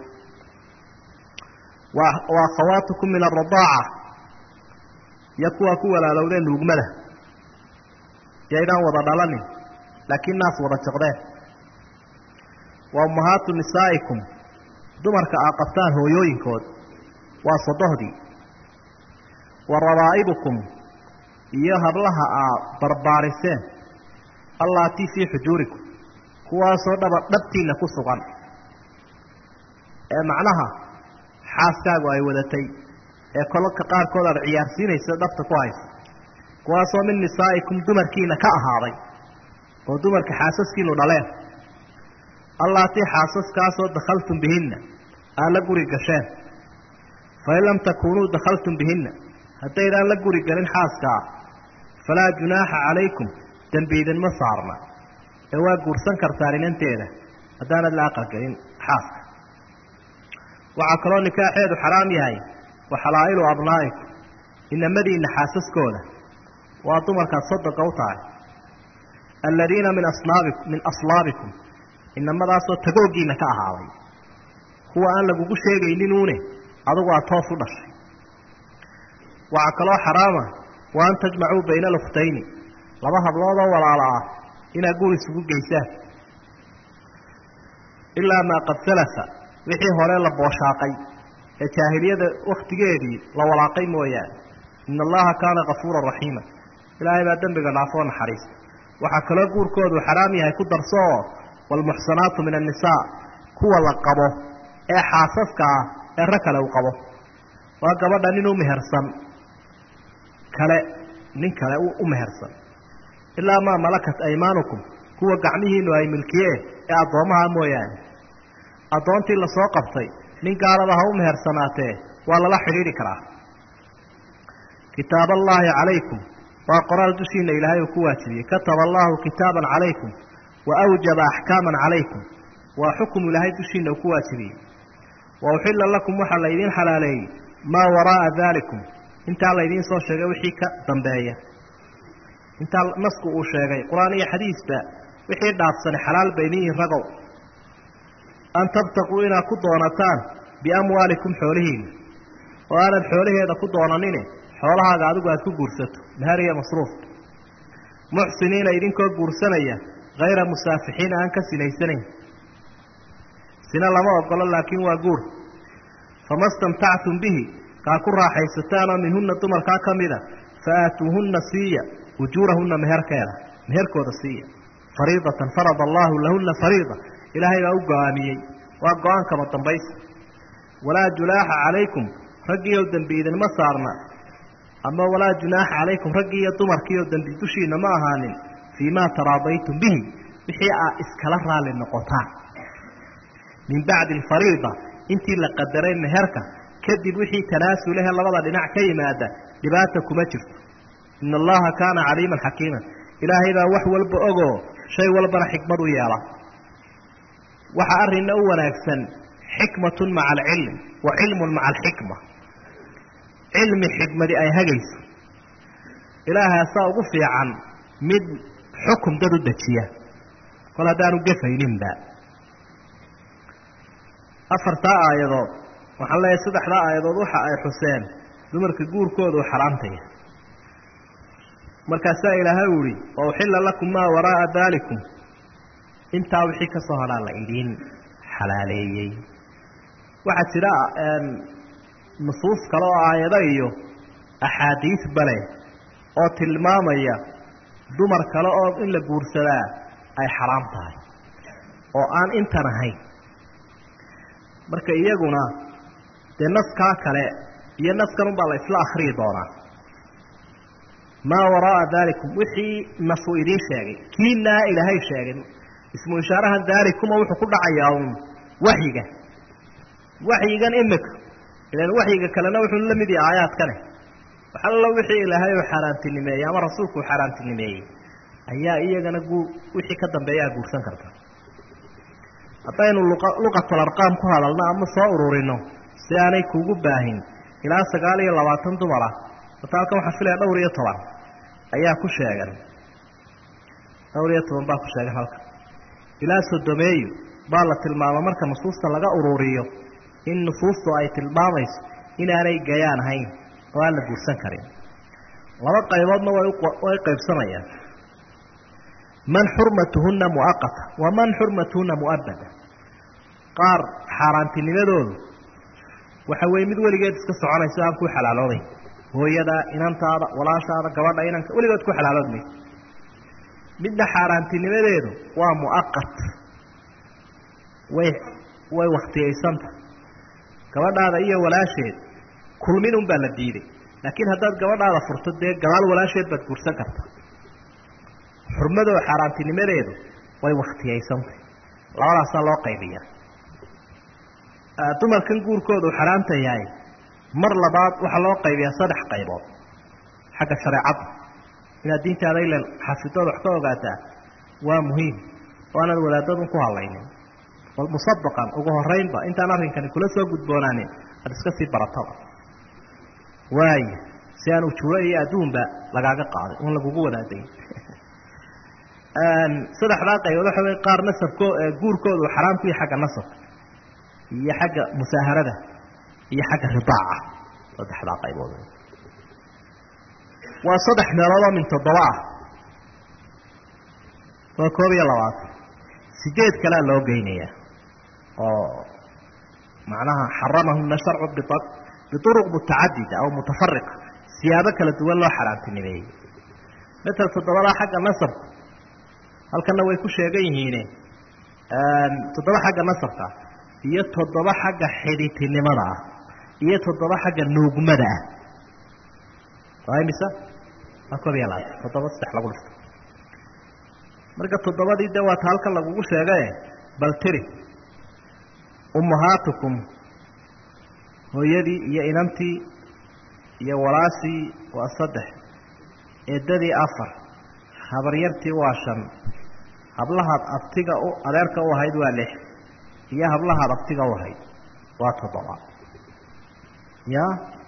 wa akhawaatukum min aradaaca iyo kuwaa ku walaalowdeen nuugmada yaydaan wada dhalanin laakiin naas wada jaqdeen wa ummahaatu nisaa'ikum dumarka aa qabtaan hooyooyinkood waa sodohdii wa rabaa'ibukum iyo hablaha aa barbaariseen allaatii fii xujuurikum kuwaasoo dhaba dhabtiinna ku sugan ee macnaha xaaskaagu ay wadatay ee kolka qaarkood aad ciyaarsiinaysa dhabta ku haysa kuwaasoo min nisaa'ikum dumarkiina ka ahaaday oo dumarka xaasaskiinu dhaleen allaatii xaasaskaasoo dakhaltum bihinna aad la guri gasheen fain lam takuunuu dakhaltum bihinna haddaydaan la guri galin xaaskaa falaa junaaxa calaykum dembi idinma saarna ee waa guursan kartaan inanteeda haddaanad la aqalgelin xaaska waxaa kaloo nikaaxeedu xaraam yahay wa xalaa'ilu abnaa'ikum inamadiinna xaasaskooda waa dumarkaad soddonka u tahay aladiina min asnaabikum min aslaabikum inamadaasoo tagooggiinna ka ahaaday kuwa aan lagugu sheegayninuune adugu aad toos u dhashay waxaa kaloo xaraama wa an tajmacuu bayna alukhtayni laba habloodoo walaala ah inaad guur isugu geysaan ilaa maa qad salafa wixii hore la booshaaqay ee jaahiliyada wakhtigeedii la walaaqay mooyaane ina allaha kaana kafuuran raxiima ilaahay baa dembiga dhaafoo naxariista waxaa kaloo guurkoodu xaraam yahay ku darso oo waalmuxsanaatu min annisaa kuwa la qabo ee xaasaska ah ee rag kale uu qabo waa gabadha nin u mehersan kale nin kale u mehersan ilaa maa malakat aymaanukum kuwa gacmihiinu ay milkiyeen ee addoommaha mooyaane addoontii lasoo qabtay nin gaalaba ha u mehersanaatee waa lala xidhiidhi karaa kitaab allaahi calaykum waa qoraal dushiina ilaahay uu ku waajibiyey kataba allaahu kitaaban calaykum wa awjaba axkaaman calaykum waa xukum ilaahay dushiina uu ku waajibiyey wa uxilla lakum waxaa laydiin xalaaleeyey maa waraa'a daalikum intaa laydiin soo sheegay wixii ka dambeeya intaa nasku uu sheegay qur-aan iyo xadiisba wixii dhaafsani xalaal baynin yihin ragow an tabtaquu inaad ku doonataan biamwaalikum xoolihiina oo aanad xoolaheeda ku doonanine xoolahaaga adigu aad ku guursato mahar iyo masruuf muxsiniina idinkoo guursanaya hayra musaafixiina aan ka sinaysanayn sina lama ogolo laakiin waa guur fama stamtactum bihi kaa ku raaxaysataanoo minhunna dumarkaa ka mida fa aatuuhunna siiya ujuurahunna meherkeeda meherkooda siiya fariidatan farada allaahu lahunna fariida ilaahay baa u go-aamiyey waa go-aankaba dambaysa walaa junaaxa calaykum raggiioo dembi idinma saarna ama walaa junaaxa calaykum raggii iyo dumarkiioo dembi dushiina ma ahaanin fii maa taraadaytum bihi wixii aa iskala raalli noqotaan min bacdi alfariida intii la qadaray meherka kadib wixii tanaasulahe labada dhinac ka yimaada dhibaata kuma jirto ina allaha kaana caliiman xakiiman ilaahay baa wax walba ogoo shay walbana xikmad u yeela waxa arrinna u wanaagsan xikmatun maca alcilm wa cilmun maca alxikma cilmi xikmadi ay hagayso ilaahaasaa ugu fiican mid xukum dad u dejiya kol haddaanu gefayninba afartaa aayadood waxaan leeyahay saddexdaa aayadood waxa ay xuseen dumarka guurkooda u xaraantaya markaasaa ilaahay u ihi wa uxilla lakum maa waraa'a daalikum intaa wixii ka soo hadhaa la idiin xalaaleeyey waxaa jira nusuus kale oo aayado iyo axaadiis bale oo tilmaamaya dumar kale oo in la guursadaa ay xaraam tahay oo aan intan ahayn marka iyaguna dee naskaa kale iyo naskan unbaa la isla akhriyi doonaa maa waraa'a daalikum wixii nasu idiin sheegay kiinaa ilaahay sheegay ismu ishaarahan daalikuma wuxuu ku dhacayaa uun waxyiga waxyigan imika ilan waxyiga kalena wuxuu la mid yahay aayaadkane waxallo wixii ilaahay uu xaaraantinimeeyey ama rasuulku uu xaaraantinimeeyey ayaa iyagana guu wixii ka dambeeyaa guursan karta haddaynu luqatul arqaam ku hadalno ama soo ururino si aanay kuugu baahin ilaa sagaal iyo labaatan dumar ah horta halkan waxaan filaya dhowr iyo toban ayaa ku sheegan dhowr iyo toban baa ku sheegan halkan ilaa sodomeeyo baa la tilmaama marka nusuusta laga ururiyo in nusuustu ay tilmaamayso inaanay gayaan ahayn oo aan la guursan karin laba qayboodna way qaybsamayaan man xurmatuhunna muaqata wa man xurmatuhunna mu'abada qaar xaaraantinimadoodu waxa weeye mid weligeed iska soconayso aan ku xalaaloobayn hooyada inantaada walaashaada gabadha inanka weligood ku xalaalood mayso midna xaaraantinimadeedu waa mu'aqat way way waktiyaysanta gabadhaada iyo walaasheed kulmin unbaa la diiday laakiin haddaad gabadhaada furto dee gadaal walaasheed baad guursan karta xurmadoo xaaraantinimadeedu way waktiyaysantay labadaasaa loo qaybiyaa dumarkan guurkoodu xaraanta yahay mar labaad waxaa loo qaybiyaa saddex qaybood xagga shareecadda inaad diintaada ilan xafidood wax ka ogaataa waa muhiim oo aanad wadaadadun ku hadlaynin bal musabaqan ugu horeynba intaan arrinkani kula soo gudboonaanin aada iska sii barataba waaya si aan ujuuro iyo adduunba lagaaga qaaday un lagugu wadaadayn saddexdaa qaybood waxa wey qaar nasabko guurkoodu xaraam ku yahay xagga nasabka iyo xagga musaaharada iyo xagga ridaaca saddexdaa qaybood waa saddex meeloodoo min toddoba ah waa koob iyo labaatan sideed kalea loo geynayaa oo macnaha xaramahuna sharcu biuruq mutacadida aw mutafariqa siyaabo kala duwan loo xaraantinimeeyey matal toddobadaa xagga nasabka halkana way ku sheegan yihiine toddoba xagga nasabka iyo toddoba xagga xidhitinimada ah iyo toddoba xagga nuugmada ah waa imisa waa koob iyo labaatan toddoba saddex lagu dhifto marka toddobadii de waata halkan lagugu sheegae bal tiri ummahaatukum hooyadii iyo inantii iyo walaashii waa saddex eedadii afar habaryartii waa shan hablahaad abtiga u adeerka u ahayd waa lix iyo hablahaad abtiga u ahayd waa toddoba ya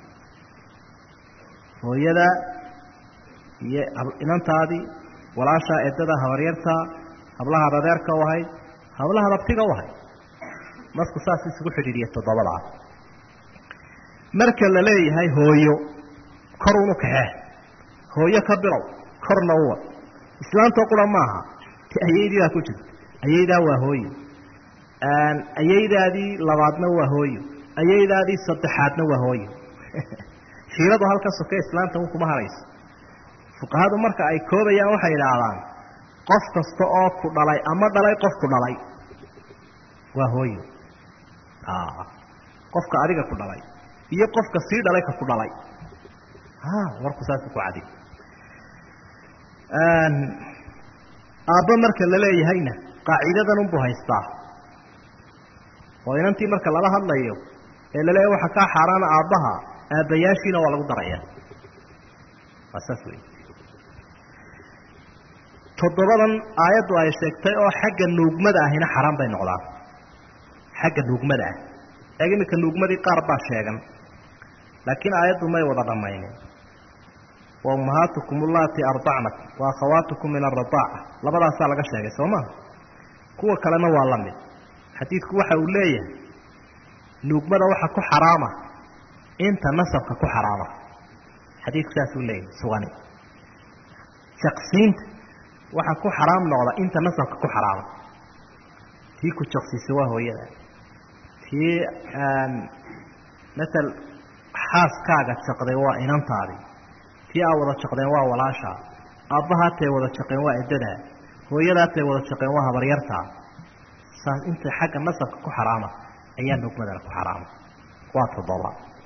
hooyada iyo inantaadii walaashaa eedada habaryartaa hablahaad adeerka u ahayd hablahaad abtiga u ahayd marku saas isugu xidhiidhiya toddobadaa marka la leeyahay hooyo kor unu kaxee hooyo ka bilow korna uwa islaantoo qura maaha ti ayaydii baa ku jirta ayaydaa waa hooyo ayaydaadii labaadna waa hooyo ayaydaadii saddexaadna waa hooyo fiiradu halka soke islaanta un kuma harayso fuqahadu marka ay koobayaan waxay idhaahdaan qof kasta oo ku dhalay ama dhalay qof ku dhalay waa hooyo qofka adiga ku dhalay iyo qofka sii dhalay ka ku dhalay warku saas ku cadi aabbo marka la leeyahayna qaacidadan unbuu haystaa oo inantii marka lala hadlayo ee la leeyahy waxaa kaa xaaraana aabbaha aabbayaashiina waa lagu daraya waa saas wey toddobadan aayaddu ay sheegtay oo xagga nuugmada ahina xaraan bay noqdaan xagga nuugmada ah eeg iminka nuugmadii qaar baa sheegan laakiin aayaddu may wada dhammaynin wa ummahaatukum ullaati ardacnakum wa akhawaatukum min aradaaca labadaasaa laga sheegay soo maa kuwa kalena waa la mid xadiidku waxa uu leeyahay nuugmada waxa ku xaraama inta nasabka ku xaraama xadiidku saasuu leeyahay sugani jaqsiinta waxa ku xaraam noqda inta nasabka ku xaraama tii ku jaqsiisa waa hooyada tii matal xaaskaaga jaqday waa inantaadi tii aa wada jaqdeen waa walaashaa aabbahaatay wada jaqeen waa eddadaa hooyadaatay wada jaqeen waa habaryartaa saas inta xagga nasabka ku xaraama ayaa nugmadana ku xaraama waa toddoba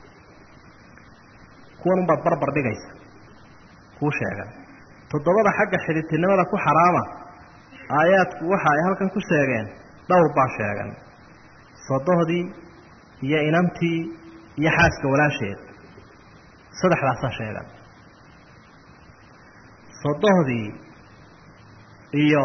kuwan unbaad barbar dhigaysa kuu sheegan toddobada xagga xidhitinimada ku xaraama aayaadku waxa ay halkan ku sheegeen dhowr baa sheegan sodohdii iyo inantii iyo xaaska walaasheed saddexdaasaa sheegan sodohdii iyo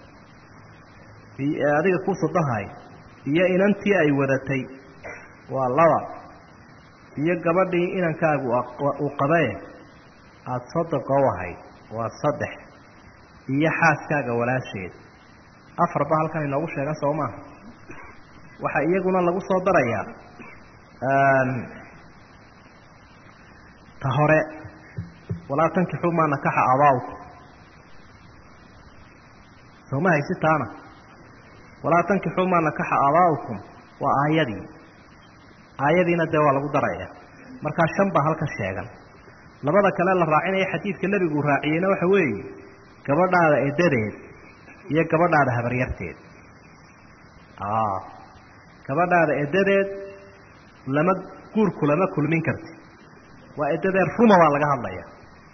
adiga ku sodohay iyo inantii ay wadatay waa laba iyo gabadhii inankaagu uu qabae aada sodoqa u ahayd waa saddex iyo xaaskaaga walaasheed afar ba halkan inoogu sheegan soo maaha waxaa iyaguna lagu soo darayaa ta hore walaa tankixuu maa nakaxa abaawku sooma haysi taana walaa tankixuu maa nakaxa aabaa'ukum waa aayadii aayadiina dee waa lagu daraya markaa shan baa halkan sheegan labada kale la raacinaya xadiidka nebigu raaciyeyna waxa weeye gabadhaada edadeed iyo gabadhaada habaryarteed gabadhaada edadeed lama guurku lama kulmin karti waa eddadee ruma baa laga hadlaya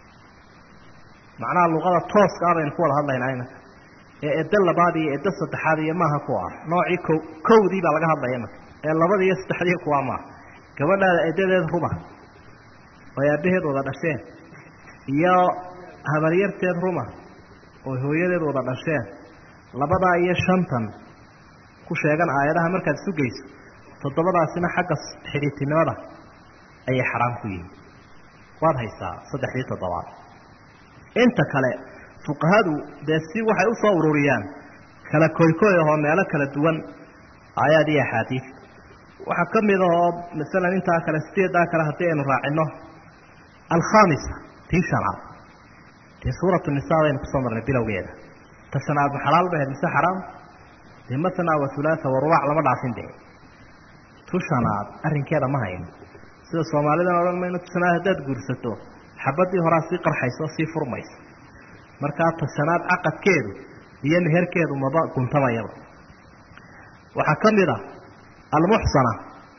macnaha luqada tooska ah baynu ku wada hadlaynaa imanka ee eddo labaad iyo eddo saddexaad iyo maaha kuwa ah noocii ko kowdii baa laga hadlaya imanka ee labada iyo saddexdii kuwaa maaha gabadhaada eddadeed ruma oo aabbaheed wada dhasheen iyo habaryarteed ruma oo hooyadeed wada dhasheen labadaa iyo shantan ku sheegan aayadaha markaad isu geyso toddobadaasina xagga xidhiidtinimada ayay xaraam ku yihiin waad haysaa saddexdii toddobaad inta kale fuqahadu dee si waxay usoo ururiyaan kala koykoy ahoo meelo kala duwan aayaad iyo axaadiid waxaa ka mid ahoo masalan intaa kale sideedaa kale haddii aynu raacino alkhamisa tii shanaad dee suuratu nisaa baynu kusoo marnay bilowgeeda ta shanaad ma xalaal bahayd mise xaraam dee matna wa hulaatha warubac lama dhaafin dee tu shanaad arrinkeeda ma hayno sida soomaalidana odhan mayno tu shanaad haddaad guursato xabadii horaa sii qarxaysa oo sii furmaysa markaa ta shanaad caqadkeedu iyo meherkeedu maba guntamayaba waxaa ka mid a almuxsana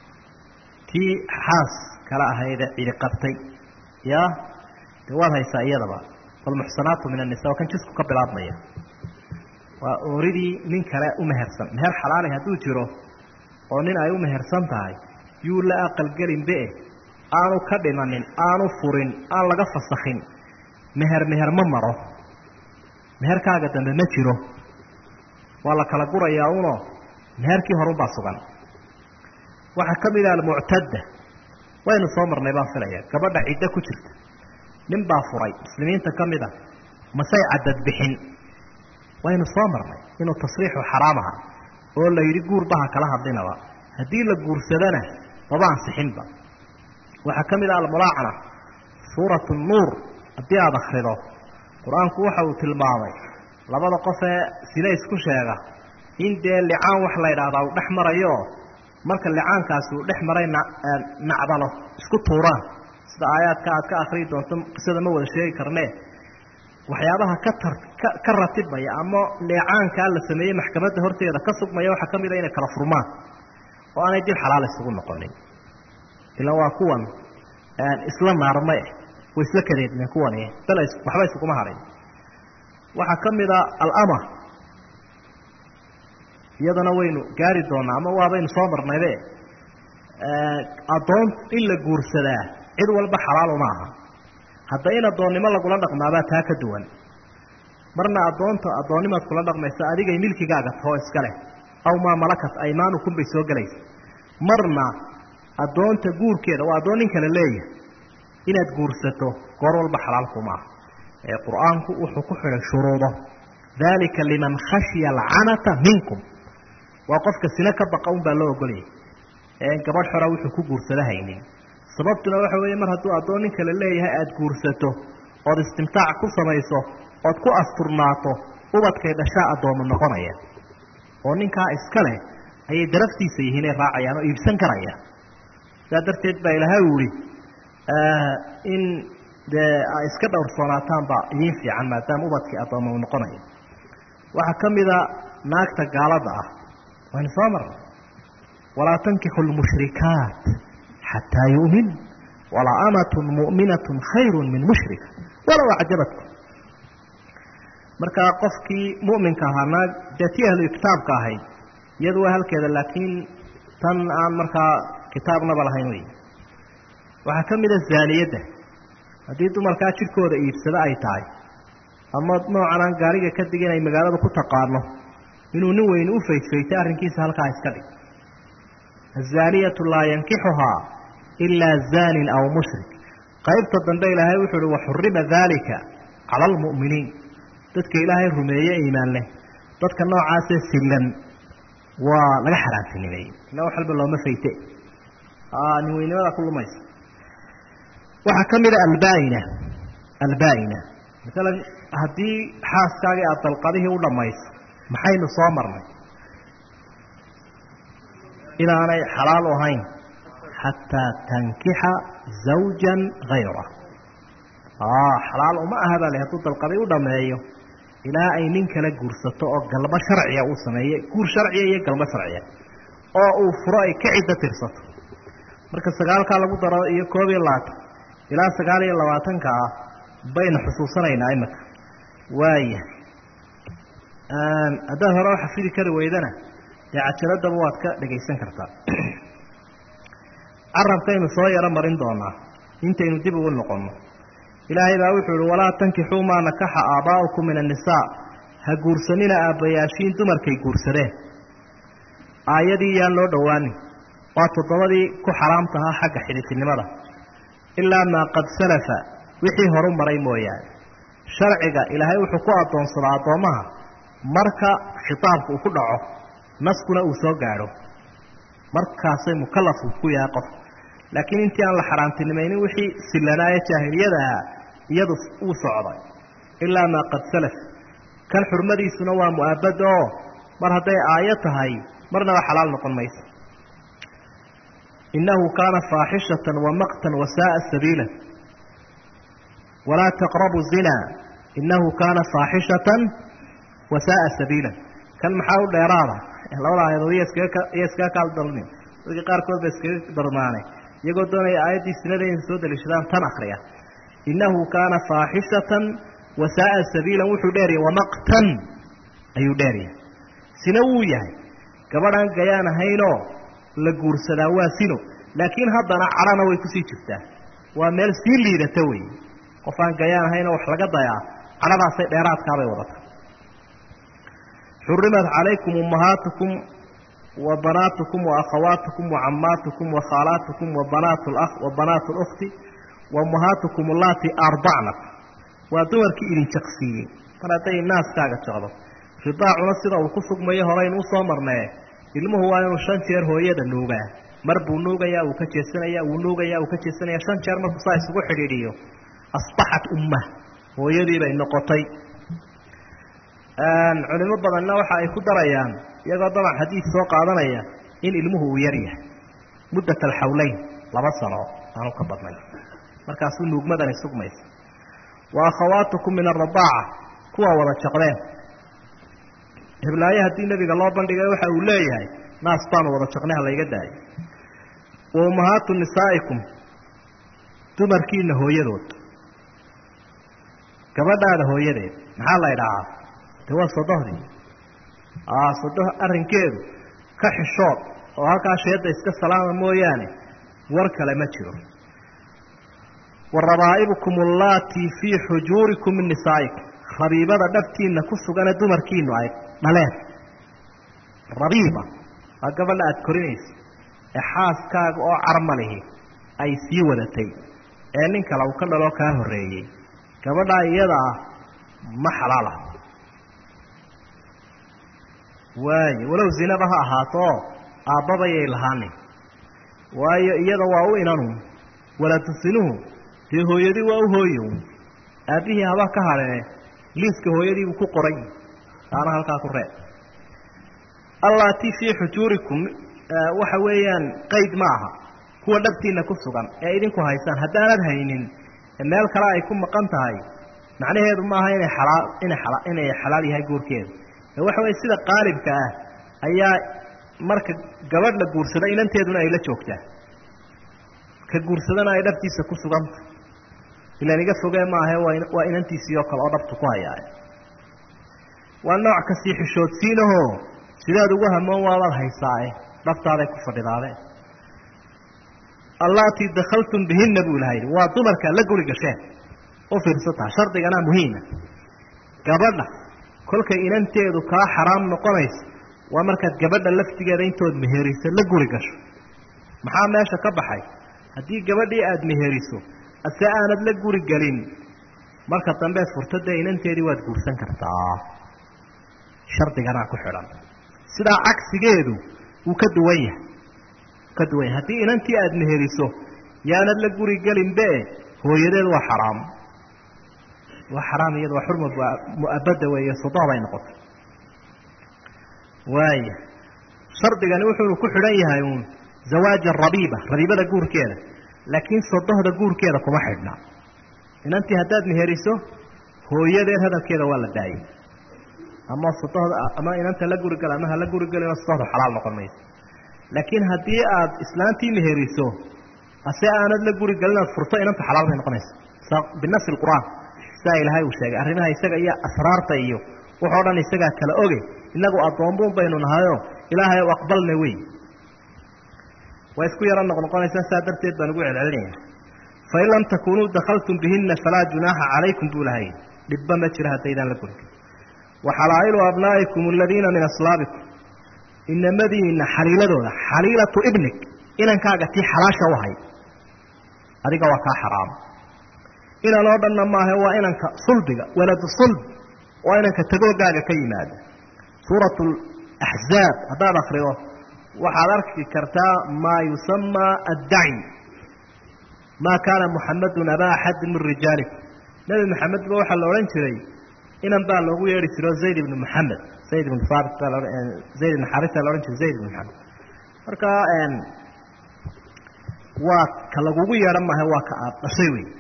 tii xaas kala ahaydee cidi qabtay ya dee waad haysaa iyadaba walmuxsanaatu min annisa waa kan jisku ka bilaabmaya waa ooridii nin kale u mehersan meher xalaali hadduu jiro oo nin ay u mehersan tahay yuu la aqalgelinbe aanu ka dhimanin aanu furin aan laga fasakhin meher meher ma maro meherkaaga dambe ma jiro waa la kala gurayaa uno meherkii horunbaa sugan waxaa ka mid ah almuctadda waynu soo marnay baan filaya gabadha ciddo ku jirta nin baa furay muslimiinta ka mid a masay cadad bixin waynu soo marnay inuu tasriixu xaraam aha oo la yidhi guurbaha kala hadlinaba haddii la guursadana maba ansixinba waxaa ka mid ah almulaacana suuratu nuur haddii aada akhrido qur-aanku waxa uu tilmaamay labada qof ee sina isku sheega in dee licaan wax la yidhaahdaa uu dhex marayo marka licaankaasi uu dhex maray nacdalo isku tuuraan sida aayaadka aad ka akriyi doonto qisada ma wada sheegi karnee waxyaabaha ka tar ka ka ratibmaya ama leecaankaa la sameeyey maxkamadda horteeda ka sugmaya waxaa ka mid a inay kala furmaan oo aanay dib xalaal isugu noqonin ilaan waa kuwan isla naarme way isla kadeedmeen kuwani bal waxba isuguma hadhin waxaa ka mid a alama iyadana waynu gaari doonaa ama waabaynu soo marnaybe addoon in la guursadaa cid walba xalaal uma aha hadda in addoonnimo lagula dhaqmaabaa taa ka duwan marna addoonta addoonnimaad kula dhaqmaysa adigay milkigaaga taho iska leh aw maa malakat aymaanukum bay soo gelaysa marna addoonta guurkeeda waa addoon nin kale leeyahay inaad guursato goor walba xalaalkuma aha ee qur-aanku wuxuu ku xidhay shuruudo dalika liman khashya alcanata minkum waa qofka sine ka baqa un baa loo ogolayay ee gabadh xora wuxuu ku guursado haynin sababtuna waxa weeye mar hadduu addoon nin kale leeyahay aada guursato ood istimtaac ku samayso ood ku asturnaato ubadkay dhashaa addoomo noqonaya oo ninkaa iska leh ayay daraftiisa yihiin ay raacayaan oo iibsan karayaan sidaa darteed baa ilaahay u yihi in dee a iska dhowrsoonaataan baa idiin fiican maadaama ubadkii addoomo noqonaya waxaa ka mida naagta gaalada ah waynu soo marnay walaa tankixu lmushrikaat xataa yu'min walaa amatun mu'minatun khayru min mushrika walow acjabatkum markaa qofkii mu'minka ahaa naag dee tii ahlu kitaabka ahayd iyadu waa halkeeda laakiin tan aan markaa kitaabnaba lahayn wey waxaa ka mid a zaaniyadda haddii dumarkaa jidhkooda iibsado ay tahay ama noocan aan gaariga ka digin ay magaalada ku taqaano inuu nin weyne u faydfaytay arrinkiisa halkaa iska dhig azaaniyatu laa yankixuhaa ilaa zaanin aw mushrik qaybta dambe ilaahay wuxuu uhi waxurima daalika cala almu'miniin dadka ilaahay rumeeye iimaan leh dadka noocaasee sillan waa laga xaraantinimeeyey ila wax walba looma fayte nin weynimada ku lumaysa waxaa ka mid a albaaina albaaina masalan haddii xaaskaagii aada dalqadihii u dhammayso maxaynu soo marnay inaanay xalaal u ahayn xataa tankixa zawjan hayra xalaal uma aha baa le hadduu dalqaday u dhameeyo ilaa ay nin kala guursato oo galbo sharciya uu sameeye guur sharciya iyo galbo sharciya oo uu furo ay ka ciddo tirsato marka sagaalkaa lagu daro iyo koob iyo labaatan ilaa sagaal iyo labaatanka ah baynu xusuusanaynaa imika waaya haddaad hore u xafidi kari weydana dee cajaladaba waad ka dhagaysan kartaa carabkaynu soo yaro marin doonaa intaynu dib ugu noqonno ilaahay baa wuxuu ihi walaa tankixuu maa nakaxa aabaa'ukum min annisaa ha guursanina aabbayaashiin dumarkay guursadeen aayadii yaan loo dhowaanin waa toddobadii ku xaraamtahaa xagga xidhiidnimada ilaa maa qad salafa wixii horu maray mooyaane sharciga ilaahay wuxuu ku addoonsadaa addoommaha marka khitaabka uu ku dhaco naskuna uu soo gaadho markaasay mukalafku ku yahay qof laakiin intii aan la xaraamtinimaynin wixii sillanaaye jaahiliyada ahaa iyadu wuu socday ilaa maa qad salaf kan xurmadiisuna waa mu'aabad oo mar hadday aayo tahay marnaba xalaal noqon mayso innahu kaana faaxishatan wa maqtan wasaaa sabiila walaa taqrabu zina innahu kaana faaxishatan wasaaa sabiila kan maxaa u dheeraada labada aayadood iyo iskaga kaal dalnin dadka qaarkood ba iskaga darmaanay iyagoo doonaya aayaddii sinada inay soo daliishadaan tan akriya innahu kaana faaxishatan wasaaa sabiilan wuxuu dheeryahay wamaqtan ayuu dheeryahay sina wuu yahay gabadhaan gayaan ahaynoo la guursadaa waa sino laakiin haddana cadhana way kusii jirtaa waa meel sii liidata wey qof aan gayaan ahaynoo wax laga dayaa cadhadaasay dheeraadkaabay wadata xurimat calaykum ummahaatukum wa banaatukum wa akhawaatukum wa cammaatukum wa khaalaatukum wa banaat lakh wa banaat اlkhti wa ummahaatukum allatii ardacnakum waa dumarkii idin jaqsiiyey mar hadday naaskaaga jaqdo ridaacuna sida uu ku sugmayo horeynu usoo marnee ilmuhu waa inuu shan jeer hooyada nuugaa mar buu nuugayaa uu ka jeesanaya wuu nuugayaa uu ka jeesanaya shan jeer markuu saa isugu xidhiidhiyo asbaxat umma hooyadii bay noqotay culimo badanna waxa ay ku darayaan iyagoo daban xadiid soo qaadanaya in ilmuhu uu yar yahay muddat alxawleyn laba sano aanu ka badnay markaasuu nuugmadani sugmaysa wa akhawaatukum min aradaaca kuwa wada jaqdeen hiblaayo haddii nebiga loo bandhigay waxa uu leeyahay naas baanu wada jaqnay ha layga daayo wa ummahaatu nisaa'ikum dumarkiina hooyadood gabadhaada hooyadeed maxaa la idhahaa de waa sodohdii sodoh arrinkeedu ka xishood oo halkaa sheedda iska salaama mooyaane war kale ma jiro wa rabaa'ibukum allaatii fii xujuurikum min nisaa'ikum rabiibada dhabtiinna ku sugane dumarkiinu ay dhaleen rabiiba waa gabadha aada korinaysa ee xaaskaaga oo carmalihi ay sii wadatay ee nin kale uu ka dhaloo kaa horreeyey gabadhaa iyada ah ma xalaala waayo walow zinaba ha ahaato oo aabbabayay lahaanin waayo iyada waa u inanu walatusinuhu dee hooyadii waa u hooyo aabbihii haba ka hadhee liiska hooyadiibuu ku qoray taana halkaa ku reeb allaatii fii xujuurikum waxa weeyaan qayd ma aha kuwa dhabtiinna ku sugan ee idinku haysaan haddaanad haynin meel kale ay ku maqan tahay macnaheedu maaha inay xalaal inay ala inay xalaal yahay guurkeeda ee waxa weye sida qaalibka ah ayaa marka gabadh la guursado inanteeduna ay la joogtaa ka guursadana ay dhabtiisa ku suganta ilaan iga fogee maahe waa inantiisii oo kale oo dhabtu ku hayaa waa nooc kasii xishoodsiinahoo sidaad ugu hamoon waabaad haysaae dhaftaaday ku fadhidaadeen allaatii dakhaltum bihinna buu ilaha yidhi waa dumarkaa la guri gasheen u fiirsataa shardiganaa muhiima gabadha kolkay inanteedu kaa xaraam noqonayso waa markaad gabadha laftigeeda intood meheriso la guri gasho maxaa meesha ka baxay haddii gabadhii aada meheriso ase aanad la guri gelin marka dambeed furto dee inanteedii waad guursan kartaa shardiganaa ku xidhan sidaa cagsigeedu wuu ka duwan yahay ka duwan yahay haddii inantii aada meheriso yaanad la guri gelinbe hooyadeed waa xaraam waa xaraam iyada waa xurma mu'abada weeye sodoh bay noqotay waaya shardigani wuxuunu ku xidhan yahay uun zawaaja rabiiba rabiibada guurkeeda laakiin sodohda guurkeeda kuma xidhna inantii haddaad meheriso hooyadeed hadalkeeda waa la daayay ama sodohda ama inanta la guri gala ama hala guri gelino sodohda xalaal noqon mayso laakiin haddii aad islaantii meheriso ase aanad la guri gelin aad furto inanta xalaal bay noqonaysa binasi qur'aan sidaa ilaahay uu sheegay arrimaha isaga iyo asraarta iyo waxoo dhan isagaa kala oge inagu addoombuun baynu nahayo ilaahay u aqbalna wey waa isku yaro noqnoqonaysaa saa darteed baan ugu celcelinaya fain lam takunuu dakaltum bihina falaa junaaxa calaykum buu lahay dhibba ma jira haddaydaan la gurin waxalaa'ilu abnaa'ikum aladiina min aslaabikum inamadiina xaliiladooda xaliilatu ibnig inankaaga tii xalaasha u hay adiga waa kaa xaraam inan oo dhanna maaha waa inanka sulbiga waladu sulb waa inanka tagoogaaga ka yimaada suurat axzaab haddaad akrido waxaad arki kartaa maa yusamaa addaci maa kaana muxamadun abaa axadin min rijaalikum nebi maxamed ba waxaa la odhan jiray inan baa loogu yeedhi jiro zayd ibnu maxamed zayd ibnu haabit baa laohan zayd ibnu xarisa la odhan jiray zayd ibnu maxamed marka waa ka lagugu yeedhan maaha waa ka aad dhashay wey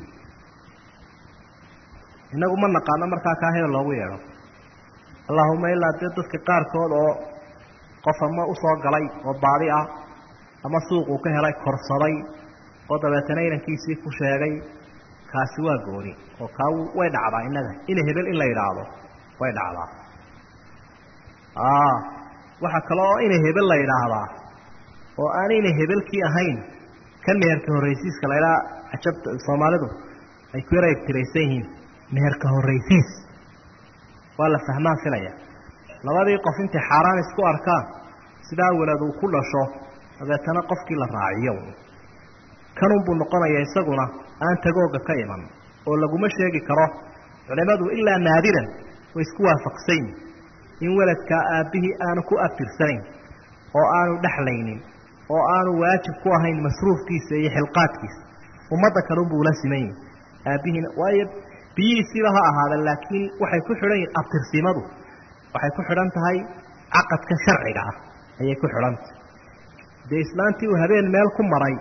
inagu ma naqaano markaa kaa hebel loogu yeedho allahuma ilaa dee dadka qaarkood oo qof ama usoo galay oo baadi ah ama suuquu ka helay korsaday oo dabeetana inankiisii ku sheegay kaasi waa gooni oo kaa way dhacdaa innaga ina hebel in la yidhaahdo way dhacdaa waxaa kale oo ina hebel la yidhaahdaa oo aan ina hebelkii ahayn ka meherka horraysiiska laydhaa cajabta soomaalidu ay ku yara egtiraysan yihiin meherka horraysiis waa la fahmaan filaya labadii qof intay xaaraan isku arkaan sidaa walad uu ku dhasho dabeetana qofkii la raaciyo kanunbuu noqonaya isaguna aan tagooga ka iman oo laguma sheegi karo culimmadu ilaa naadiran way isku waafaqsan yihin in weladkaa aabbihii aanu ku abtirsanayn oo aanu dhexlaynin oo aanu waajib ku ahayn masruufkiisa iyo xilqaadkiisa ummadda kalunbuu ula siman yihin aabbihiina waayo biyihiisiiba ha ahaada laakiin waxay ku xidhan yihin abtirsimadu waxay ku xidhan tahay caqadka sharciga ah ayay ku xidhantahay dee islaantii uu habeen meel ku maray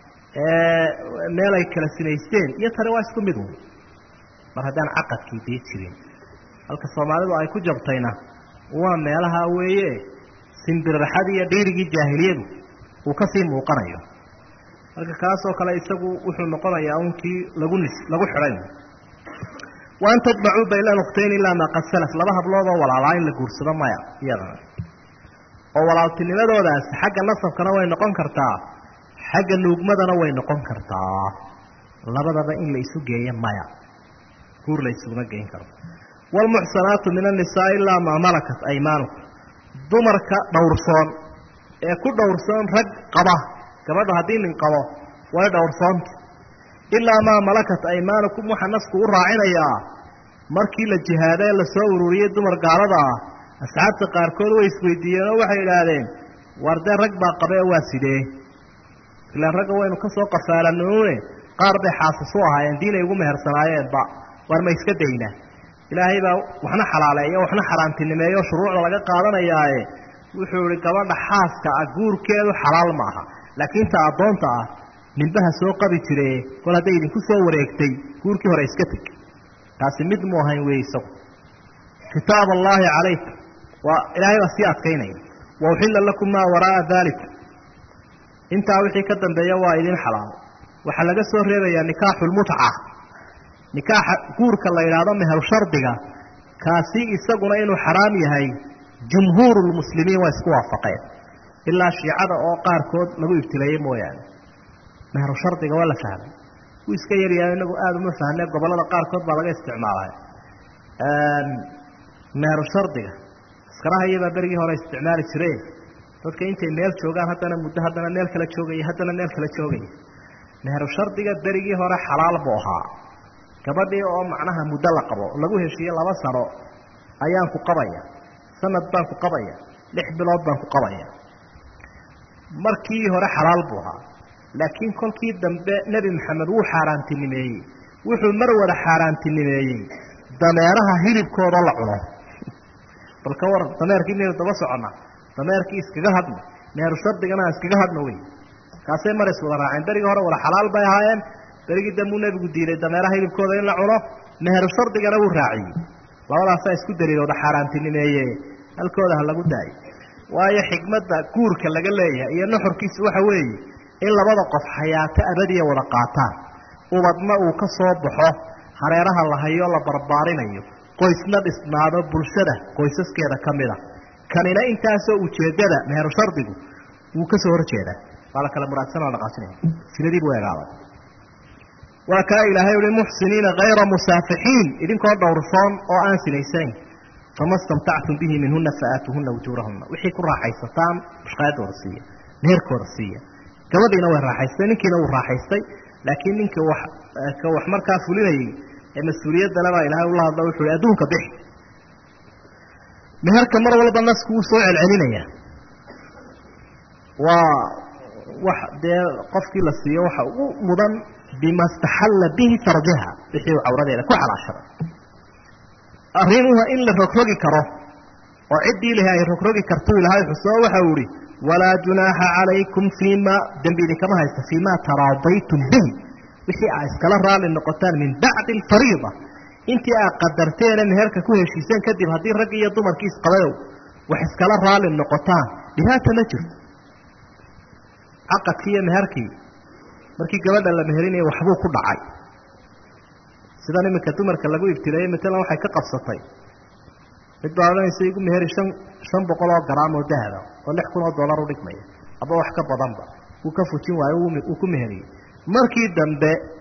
meel ay kala sinaysteen iyo tani waa isku mid un mar haddaan caqadkii dee jirin halka soomaalidu ay ku jabtayna waa meelaha weeye simbirraxadii iyo dhiirigii jaahiliyadu uu ka sii muuqanayo marka kaasoo kale isagu wuxuu noqonayaa unkii lagu nis lagu xidhay waan tajmacuu baylan ukhtayn ilaa maa qad salaf laba hablood oo walaalaa in la guursado maya iyadana oo walaaltinimadoodaasi xagga nasabkana way noqon kartaa xagga nuugmadana way noqon kartaa labadaba in la isu geeyo maya guur la isuguma geyn karo waalmuxsanaatu min annisaa ilaa maa malakat aymaanukum dumarka dhowrsoon ee ku dhowrsoon rag qaba gabadha haddii nin qabo way dhowrsoonta ilaa maa malakat aymaanukum waxaa nasku u raacinayaa markii la jihaada ee lasoo ururiyey dumar gaalada ah asxaabta qaarkood way isweydiiyeen oo waxay idhaahdeen war dee rag baa qabe waa sidee ilaan ragga waynu ka soo qafaalanune qaar bay xaasas u ahaayeen diinay ugu mehersanaayeenba war ma iska dayna ilaahay baa waxna xalaaleeyo waxna xaaraantinimeeyo shuruucda laga qaadanayaaye wuxuu ihi gabadha xaaska ah guurkeedu xalaal ma aha laakiin ta addoonta ah ninbaha soo qabi jire kol hadday idinku soo wareegtay guurkii hore iska teg taasi mid mu ahayn wey isagu kitaab allaahi calaykum waa ilaahay baa sii adkaynaya wa uxilla lakum maa waraaa dalikum intaa wixii ka dambeeya waa idin xalaal waxaa laga soo reebayaa nikaaxulmutca nikaaxa guurka la yidhaahdo meher shardiga kaasi isaguna inuu xaraam yahay jumhuurulmuslimiin waa isku waafaqeen ilaa shiicada oo qaarkood lagu ibtileeyey mooyaane meheru shardiga waa la fahmay wuu iska yaryahay inagu aada uma fahne gobollada qaarkood baa laga isticmaalay meheru shardiga askaraha iyabaa berigii hore isticmaali jireen dadka intay meel joogaan haddana muddo haddana meel kala joogaya haddana meel kala joogaya meheru shardiga berigii hore xalaal buu ahaa gabadhii oo macnaha muddo la qabo lagu heshiiye laba sano ayaan ku qabaya sanad baan ku qabaya lix bilood baan ku qabaya markii hore xalaal buu ahaa laakiin kolkii dambe nebi maxamed wuu xaaraantinimeeyey wuxuu mar wada xaaraantinimeeyey dameeraha hilibkooda la cuno bal ka waran dameerkii miyaynu daba soconna dameerkii iskaga hadna meheru shardigana aan iskaga hadna wey kaasay mar is wada raaceen berigii hore wada xalaal bay ahaayeen berigii dambuu nebigu diiday dameeraha hilibkooda in la cuno meheru shardigana wuu raaciyey labadaasaa isku daliilooda xaaraantinimeeye halkooda ha lagu daayo waayo xikmadda guurka laga leeyahay iyo nuxurkiisa waxa weeye in labada qof xayaato abadiya wada qaataan ubadna uu ka soo baxo hareeraha la hayo la barbaarinayo qoysna dhisnaado bulshada qoysaskeeda ka mid a kanina intaasoo ujeeddada meheru shardigu wuu ka soo horjeedaa waa la kala muraadsanoo dhaqaasinaya sinadii buu eegaaday waa kaa ilaahay uhi muxsiniina hayra musaafixiin idinkoo dhowrsoon oo aan sinaysanayn fama stamtactum bihi minhuna faaatuhuna ujuurahuna wixii ku raaxaysataan mushqaadooda siiya meherkooda siiya gabadhiina way raaxaystay ninkiina wuu raaxaystay laakiin ninka wax ka wax markaa fulinayay ee mas-uuliyaddale baa ilaahay ula hadla wuxu uhi adduunka bixi meherka mar walba nasku wuu soo celcelinaya waa wax dee qofkii la siiyo waxa ugu mudan bima staxalla bihi farjaha wixii uu cawradeeda ku xalaashaday arrimuha in la rogrogi karo oo ciddii ilahi ay rogrogi karto ilaahay xusoo waxa uu ihi walaa junaaxa calaykum fiima dembi idinkama haysta fiima taraadaytum bihi wixii aa iskala raalli noqotaan min bacdi alfariida intii aad qadarteene meherka ku heshiiseen kadib haddii raggi iyo dumarkii isqabadow wax iskala raalli noqotaan dhibaata ma jirto caqadkii iyo meherkii markii gabadha la meherinaya waxbuu ku dhacay sidan iminka dumarka lagu ibtileeyey matalan waxay ka qabsatay mid baa odhanaysa igu meheri shan shan boqol oo garaam oo dahaba oo lix kun oo dollar u dhigmaya aba wax ka badanba wuu ka fujin waayo uu ku meheriyey markii dambe